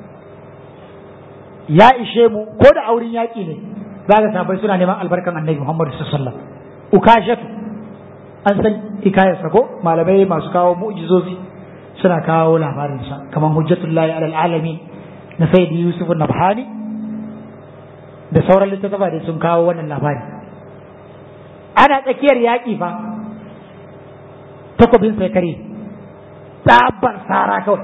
ya ishe mu ko da auren yaƙi ne za ga sabai suna neman albarkan annabi Muhammadu sallallahu alaihi wasallam ukashatu an san hikayarsa ko malamai masu kawo mu'jizozi suna kawo labarinsa kamar hujjatullahi alal alamin na sayyidi yusuf nabhani da sauran littattafa da sun kawo wannan labari ana tsakiyar yaƙi fa takobin sai kare tsabar sara kawai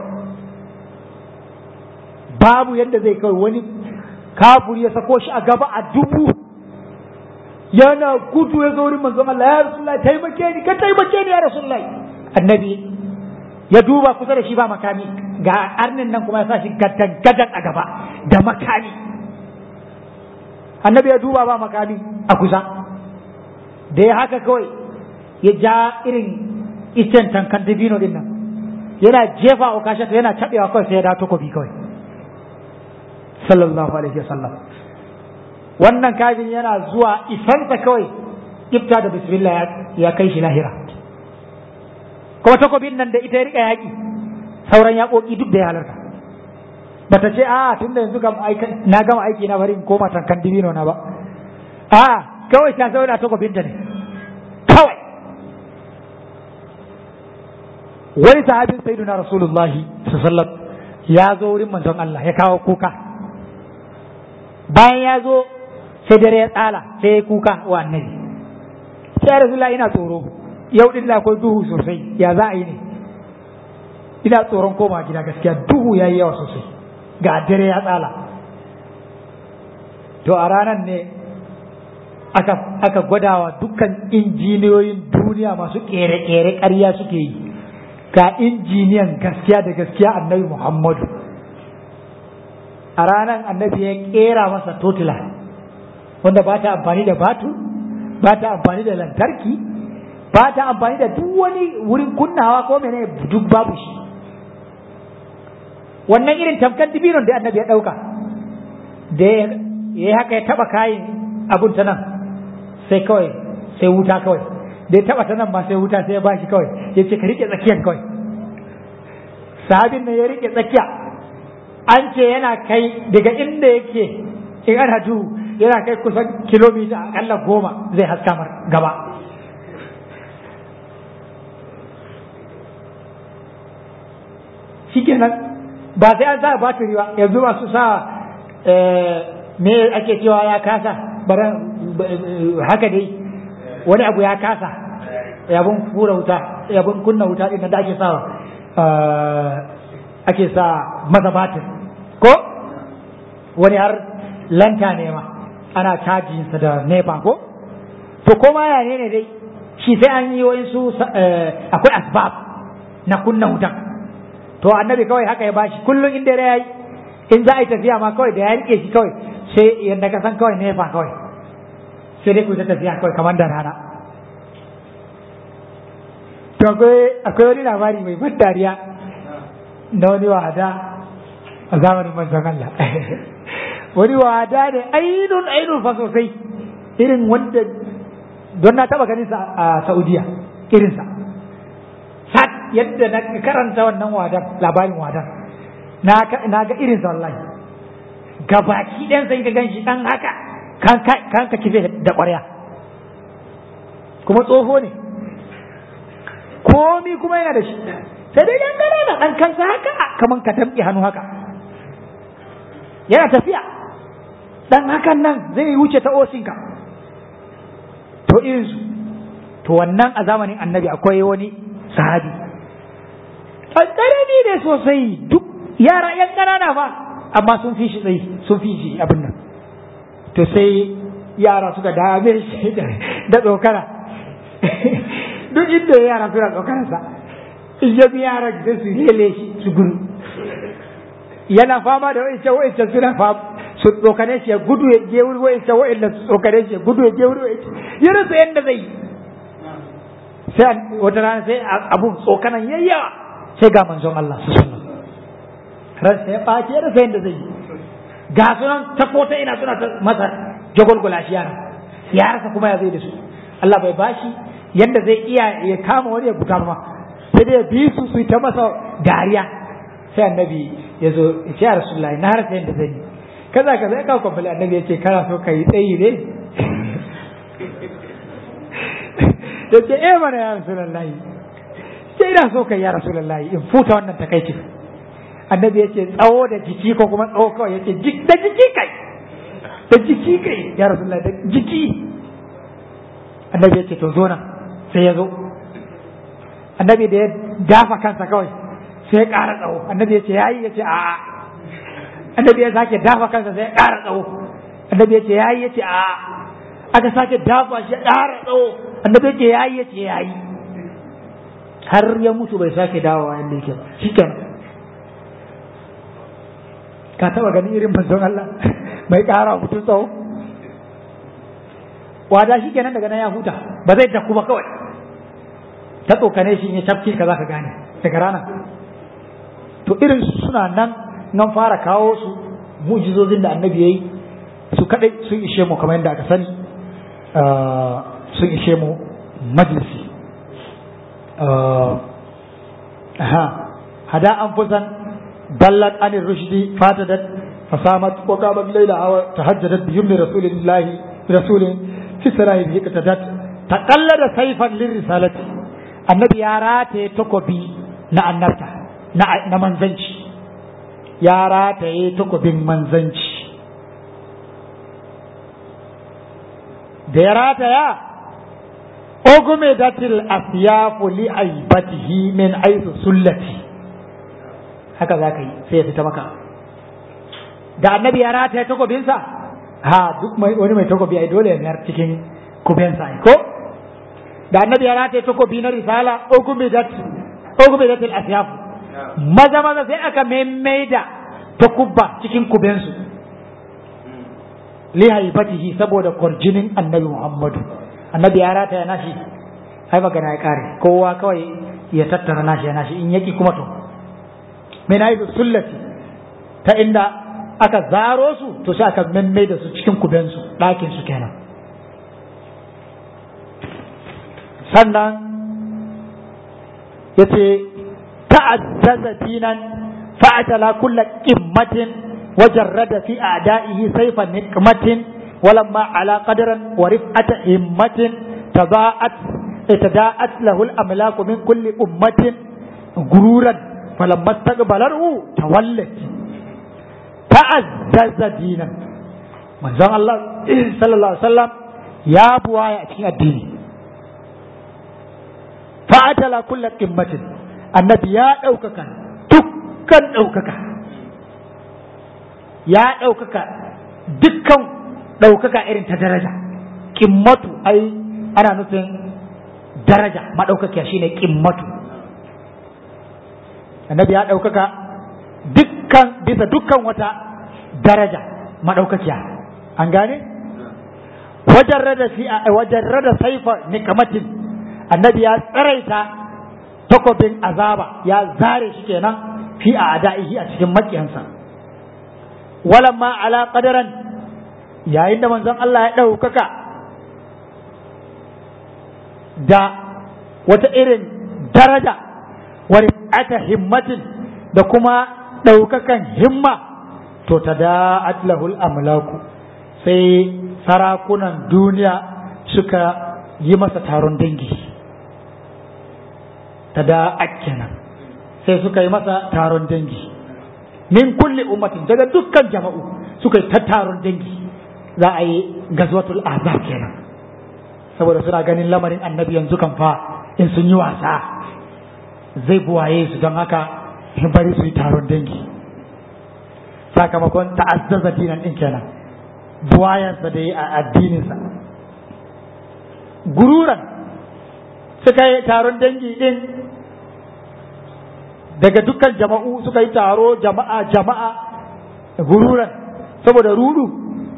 babu yadda zai kawai wani kafuri ya sako shi a gaba a dubu yana gudu ya zo wurin manzon Allah ya Rasulullahi taimake ni ka taimake ni ya Rasulullahi annabi ya duba kusa da shi ba makami ga arnin nan kuma ya sa shi gadan gadan a gaba da makami annabi ya duba ba makami a kusa da ya haka kawai ya ja irin icen tankan dabino din nan yana jefa wa kashe yana cabewa kawai sai ya dawo takobi kawai sallallahu alaihi wasallam wannan kafin yana zuwa isansa kawai ifta da bismillah ya kai shi lahira kuma takobin nan da ita ya rika yaki sauran yaƙoƙi duk da ya halarta bata ce a tun da yanzu na gama aiki na bari in koma tankan dibino na ba a kawai ta zauna takobin ta ne kawai wani sahabin sayyiduna rasulullahi sallallahu ya zo wurin manzon Allah ya kawo kuka bayan ya zo sai dare ya tsala sai ya kuka wa annabi sai rasulullahi ina tsoro yau din da akwai duhu sosai ya za a yi ne ina tsoron koma gida gaskiya duhu ya yi yawa sosai ga dare ya tsala to a ranar ne aka, aka gwadawa dukkan injiniyoyin duniya masu kere-kere ƙarya suke yi ga injiniyan gaskiya da gaskiya annabi muhammadu a ranar annabi ya kera masa totila wanda ba ta amfani da batu ba ta amfani da lantarki ba ta amfani da duk wani wurin kunnawa ko mene duk babu shi wannan irin tamkar dibinon da annabi ya ɗauka da ya haka ya taba kayin abun ta nan sai kawai sai wuta kawai da ya taba ta nan ba sai wuta sai ya bashi kawai ya ce ka rike tsakiyar kawai sahabin nan ya rike tsakiya an ce yana kai daga inda yake in ana duhu yana kai kusan kilomita akalla goma zai haska mar gaba shikenan ba sai an sa batiri ba yanzu masu sa me ake cewa ya kasa bara haka dai wani abu ya kasa yabon fura wuta yabon kunna wuta din da ake sawa ake sa masa batir ko wani har lanta ne ma ana cajinsa da nepa ko to koma ya ne ne dai shi sai an yi wayansu akwai asbab na kunna wutan to annabi kawai haka ya bashi kullum in dare yayi in za a yi tafiya ma kawai da ya rike shi kawai sai yadda ka san kawai nefa kawai sai dai ku ta tafiya kawai kamar da rana to akwai wani labari mai ban dariya na wani wada a zamanin manzon Allah wani wada ne ainun ainun fa sosai irin wanda don na taba ganin sa a Saudiya irinsa sak yadda na karanta wannan wadan labarin wadan na ga irin sa wallahi gabaki ɗan sai ka gan shi ɗan haka kan ka kife da ƙwarya kuma tsoho ne komi kuma yana da shi sai dai ɗan ƙanana ɗan kansa haka kamar ka tamɓi hannu haka yana tafiya ɗan hakan nan zai wuce ta osinka to irinsu to wannan a zamanin annabi akwai wani sahabi ƙarami ne sosai duk yara yan ƙanana fa amma sun fi shi tsayi sun fi shi abin nan to sai yara suka dame shi da tsokana duk inda yara suna tsokanarsa in ya bi yara da su hele shi su gudu yana fama da wa'ince wa'ince suna fama su tsokane shi ya gudu ya je wuri wa'ince wa'ince su tsokane shi ya gudu ya je wuri wa'ince ya rasa yadda zai yi sai wata rana sai abun tsokanan yayyawa sai ga manzon Allah su sallam ransa ya ɓace ya rasa yadda zai yi ga sunan ta kota ina suna ta masa jagwalgwala shi yana ya rasa kuma ya zai da su Allah bai bashi yadda zai iya ya kama wani ya buta ma sai dai ya bi su su ta masa dariya sai annabi ya zo ya ce ya rasulullahi na rasa yadda zai yi kaza kaza ya kawo kwamfali annabi ya ce kana so ka yi tsayi ne ya ce eh mana ya rasulullahi sai ina so kai ya rasulullahi in futa wannan takaicin annabi ya ce tsawo da jiki ko kuma tsawo kawai ya ce da jiki kai da jiki kai ya rasulullahi da jiki annabi ya ce to zo nan sai ya zo annabi da ya dafa kansa kawai sai ya ƙara tsawo annabi ya ce yayi ya ce a'a annabi ya sake dafa kansa sai ya ƙara tsawo annabi ya ce yayi ya ce a'a aka sake dafa shi ya ƙara tsawo annabi ya ce yayi ya ce yayi har ya mutu bai sake dawowa yadda yake ba shikenan ka taba ganin irin manzon Allah mai ƙara mutum tsawo wada shi kenan daga nan ya huta ba zai daku ba kawai ta tsokane shi ya cafke ka za ka gane daga rana to irin suna nan nan fara kawo su mujizozin da annabi ya yi su kadai sun ishe mu kamar yadda aka sani sun ishe mu majalisi hada an fusan ballat anir rushdi fatadat fasamat wa qabat layla aw tahajjadat bi yumni rasulillahi rasulin fi sarahi bi qatadat taqallada sayfan lirrisalati annabi ya rataye takobi na annabta na na manzanci ya rataye takobin manzanci da ya rataya ogume datil asyafu li aibatihi min aisu sullati haka za ka yi sai ya fita maka da annabi ya rataya takobinsa ha duk wani mai takobi ai dole ya mayar cikin kubensa ai ko da annabi ya rataya takobi na risala ogume dat ogume datil asyafu maza maza sai aka maimaida takubba cikin kubensu li haibatihi saboda kwarjinin annabi Muhammadu annabi ya rata ya nashi ai magana ya kare kowa kawai ya tattara nashi ya nashi in yaki kuma to min haizu sullati ta inda aka zaro su to sai aka memme da su cikin kubensu ɗakin su kenan sannan ya ce ta'azzaza dinan fa'atala kulla qimmatin wajarrada fi a'da'ihi sayfa nikmatin ولما على قدر ورفعة همة تضاءت تداءت له الأملاك من كل أمة غرورا فلما استقبله تولت تعزز دينا من زمان الله صلى الله عليه وسلم يا بوايا في الدين فأتلا كل قمة النبي يا أوكك دكان أوكك يا أوكك دكان ɗaukaka irin ta daraja kimmatu ai ana nufin daraja maɗaukakiya shine kimmatu annabi ya ɗaukaka dukkan bisa dukkan wata daraja maɗaukakiya an gane wajen rada fi wajen rada saifa nikamatin annabi ya tsaraita takobin azaba ya zare shi kenan fi a ada'ihi a cikin makiyansa walamma ala qadaran yayin da manzon Allah ya ɗaukaka da wata irin daraja wani aka himmatin da kuma ɗaukakan himma to ta da'at lahul amlaku sai sarakunan duniya suka yi masa taron dangi ta da'at kenan sai suka yi masa taron dangi min kulli ummatin daga dukkan jama'u suka yi ta taron dangi za a yi gazwatul azab kenan saboda suna ganin lamarin annabi yanzu kan fa in sun yi wasa zai buwaye su don haka bari su yi taron dangi sakamakon ta'azzaza dinan din kenan buwayansa da yi a addininsa gururan suka yi taron dangi din daga dukkan jama'u suka yi taro jama'a jama'a gururan saboda rudu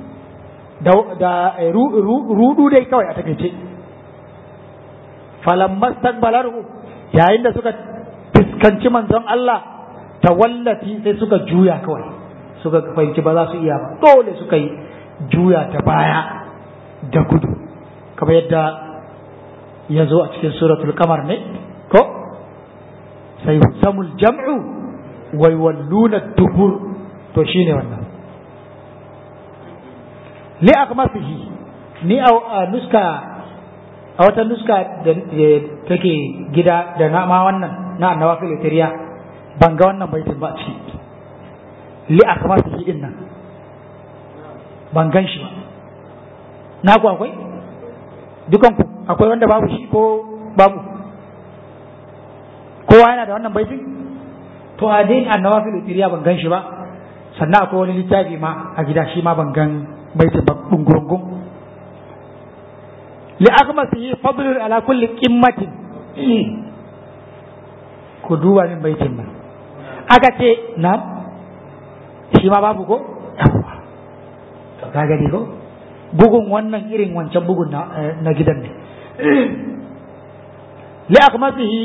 da rudu dai kawai a takaice falammas takbalarhu yayin da suka fuskanci manzon Allah tawallati sai suka juya kawai suka fahimci ba za su iya ba dole suka yi juya ta baya da gudu kamar yadda ya zo a cikin suratul kamar ne ko sai samul jam'u wai walluna dubur to shine wannan li akmasihi ni a nuska a wata nuska da take gida da na ma wannan na annawa filitariya ban ga wannan baitin ba ci li akmasihi din nan ban gan shi ba na ku akwai dukan ku akwai wanda babu shi ko babu kowa yana da wannan baitin to a dai annawa filitariya ban gan shi ba sannan akwai wani littafi ma a gida shi ma ban gan baitin ba dungurungun li akmasihi fadlun ala kulli qimmatin ku duba min baitin nan aka ce na shi ma babu ko yawwa to ka gani ko bugun wannan irin wancan bugun na, na gidan ne li akmasihi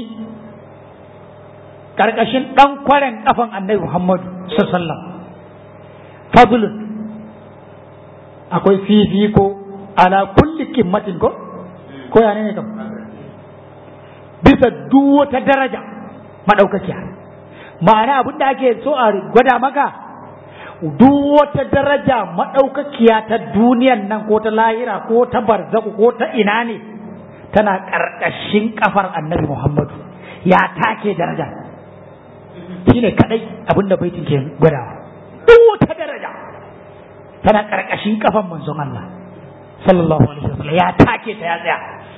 karkashin dan kwaren kafan annabi Muhammadu sallallahu alaihi wasallam fadlun akwai fifiko ala kulli kimmatin ko ko ya ne kam bisa duk wata daraja madaukakiya ma'ana abin da ake so a gwada maka duk wata daraja madaukakiya ta duniyan nan ko ta lahira ko ta barzaku ko ta ina ne tana karkashin kafar annabi muhammadu ya take daraja shine kadai abin da baitin ke gwadawa duk wata daraja tana karkashin kafan manzon Allah sallallahu alaihi wasallam ya take ta ya tsaya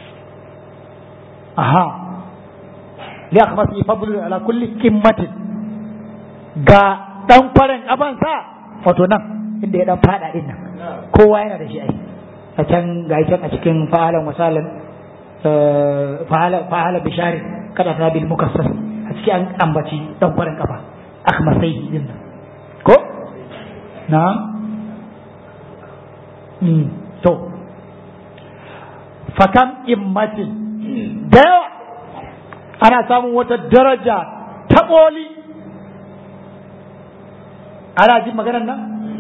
aha li akhmasi fadlu ala kulli qimmatin ga dan kwaren kafansa wato nan inda ya dan fada din nan kowa yana da shi ai a can ga can a cikin fa'alan wasalan fa'ala fa'ala bishari kada ta bil mukassas a cikin an ambaci dan kwaren kafa akhmasai din nan ko na to fakam immatin da yawa ana samun wata daraja ta ƙoli ana jin maganar nan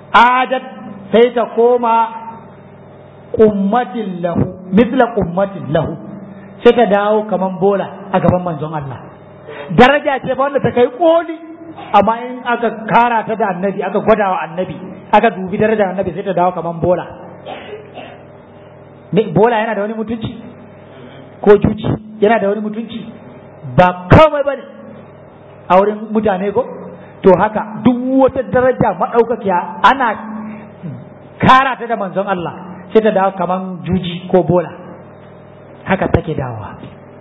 adat sai ta koma ummatin lahu misla ummatin lahu sai ta dawo kaman bola a gaban manzon Allah daraja ce ba wanda ta kai koli amma in aka kara ta da annabi aka gwada wa annabi aka dubi darajar annabi sai ta dawo kaman bola ne bola yana da wani mutunci ko juci yana da wani mutunci ba komai bane a wurin mutane ko to haka duk wata daraja maɗaukakiya ana kara ta da manzon Allah sai ta dawo kaman juji ko bola haka take dawowa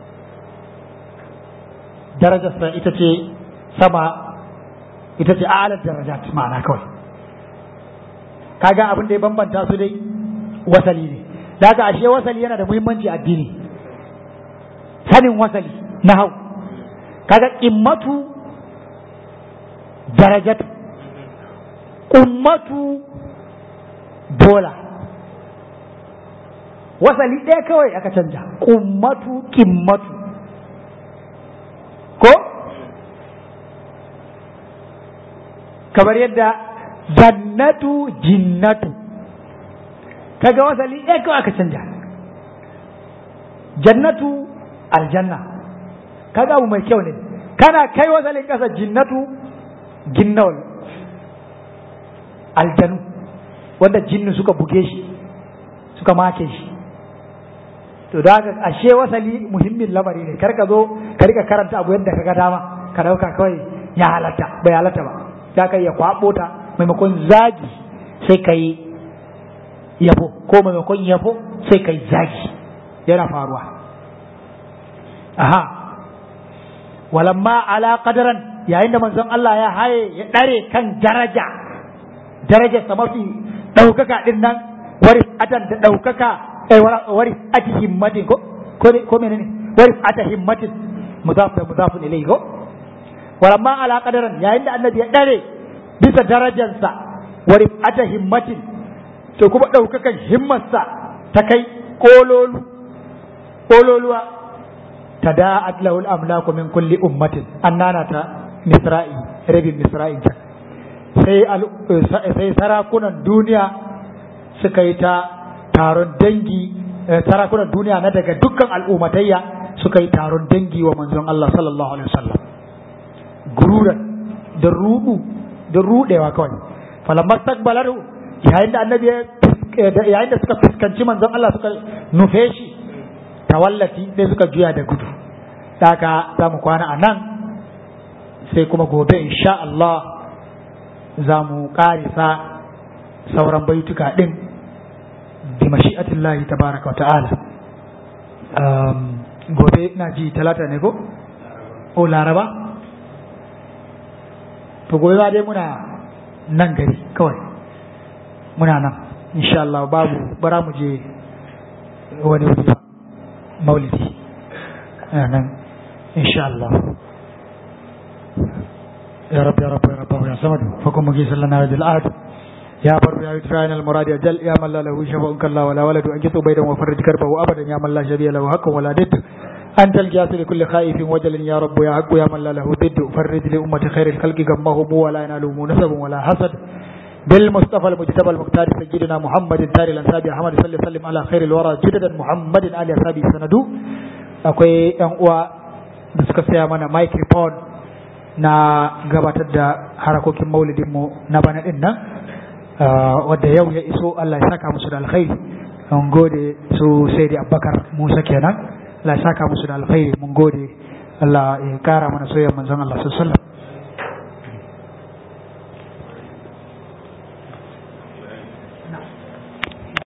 darajarsa ita ce sama ita ce alar darajat ma'ana kawai kaga abin da ya bambanta su dai wasali ne da haka ashe wasali yana da muhimmanci addini sanin wasali na hau kaga immatu darajatu ummatu bola wasali ɗaya kawai aka canja ummatu kimmatu ko kamar yadda jannatu jinnatu kaga wasali ɗaya kawai aka canja jannatu aljanna kaga abu mai kyau ne kana kai wasalin ƙasa jinnatu ginnawal aljanu wanda jinnu suka buge shi suka make shi to da haka ashe wasali muhimmin lamari ne kar ka zo ka rika karanta abu yadda ka ga dama ka dauka kawai ya halatta bai halatta ba za ka iya kwabo ta maimakon zagi sai ka yi yabo ko maimakon yabo sai ka yi zagi yana faruwa aha walamma ala qadaran yayin da manzon Allah ya haye ya dare kan daraja darajar sa mafi daukaka din nan wari atan da daukaka eh wari ati himmatin ko ko ko menene wari ata himmatin mudaf da mudafun ilayhi ko walamma ala qadaran yayin da annabi ya dare bisa darajarsa wari ata himmatin to kuma daukakan himmarsa ta kai kololu kololuwa tada'at lahu al-amlaku min kulli ummatin annana ta misra'i rabin misra'in ta sai sai sarakunan duniya suka yi ta taron dangi sarakunan duniya na daga dukkan al'ummatayya suka yi taron dangi wa manzon Allah sallallahu alaihi wasallam gururan da rudu da rudewa kawai falamma takbalaru yayin da annabi yayin da suka fuskanci manzon Allah suka nufe shi tawallati sai suka juya da gudu daga za mu kwana a nan sai kuma gobe insha Allah za mu ƙarisa sauran baituka ɗin bi mashi'atillahi tabaraka wa ta'ala gobe na ji talata ne ko? o laraba? to gobe ma dai muna nan gari kawai muna nan insha Allah babu bara mu je wani wuri ba maulidi nan insha Allah يا رب يا رب يا رب يا صمد فكن مجيسا لنا هذه العهد يا بر يا يدفعنا المراد أجل يا من لا له شفاء كلا ولا ولد أنجت بيدا وفرج كربه أبدا يا من لا شبيه له حق ولا ند أنت الجاس لكل خائف وجل يا رب يا حق يا من لا له ضد فرج لأمة خير الخلق غمهم ولا ينالهم نسب ولا حسد بالمصطفى المجتبى المختار سيدنا محمد تاري الأنساب أحمد صلى الله عليه وسلم على خير الورى جددا محمد آل أصحابه سندو akwai yan uwa da suka saya mana microphone na gabatar da harakokin maulidinmu na bana din nan wadda yau ya iso Allah ya saka musu da alkhairi mun gode su sai da abubakar musa kenan Allah ya saka musu da alkhairi mun gode Allah ya kara mana soyayyar manzon Allah sallallahu alaihi wasallam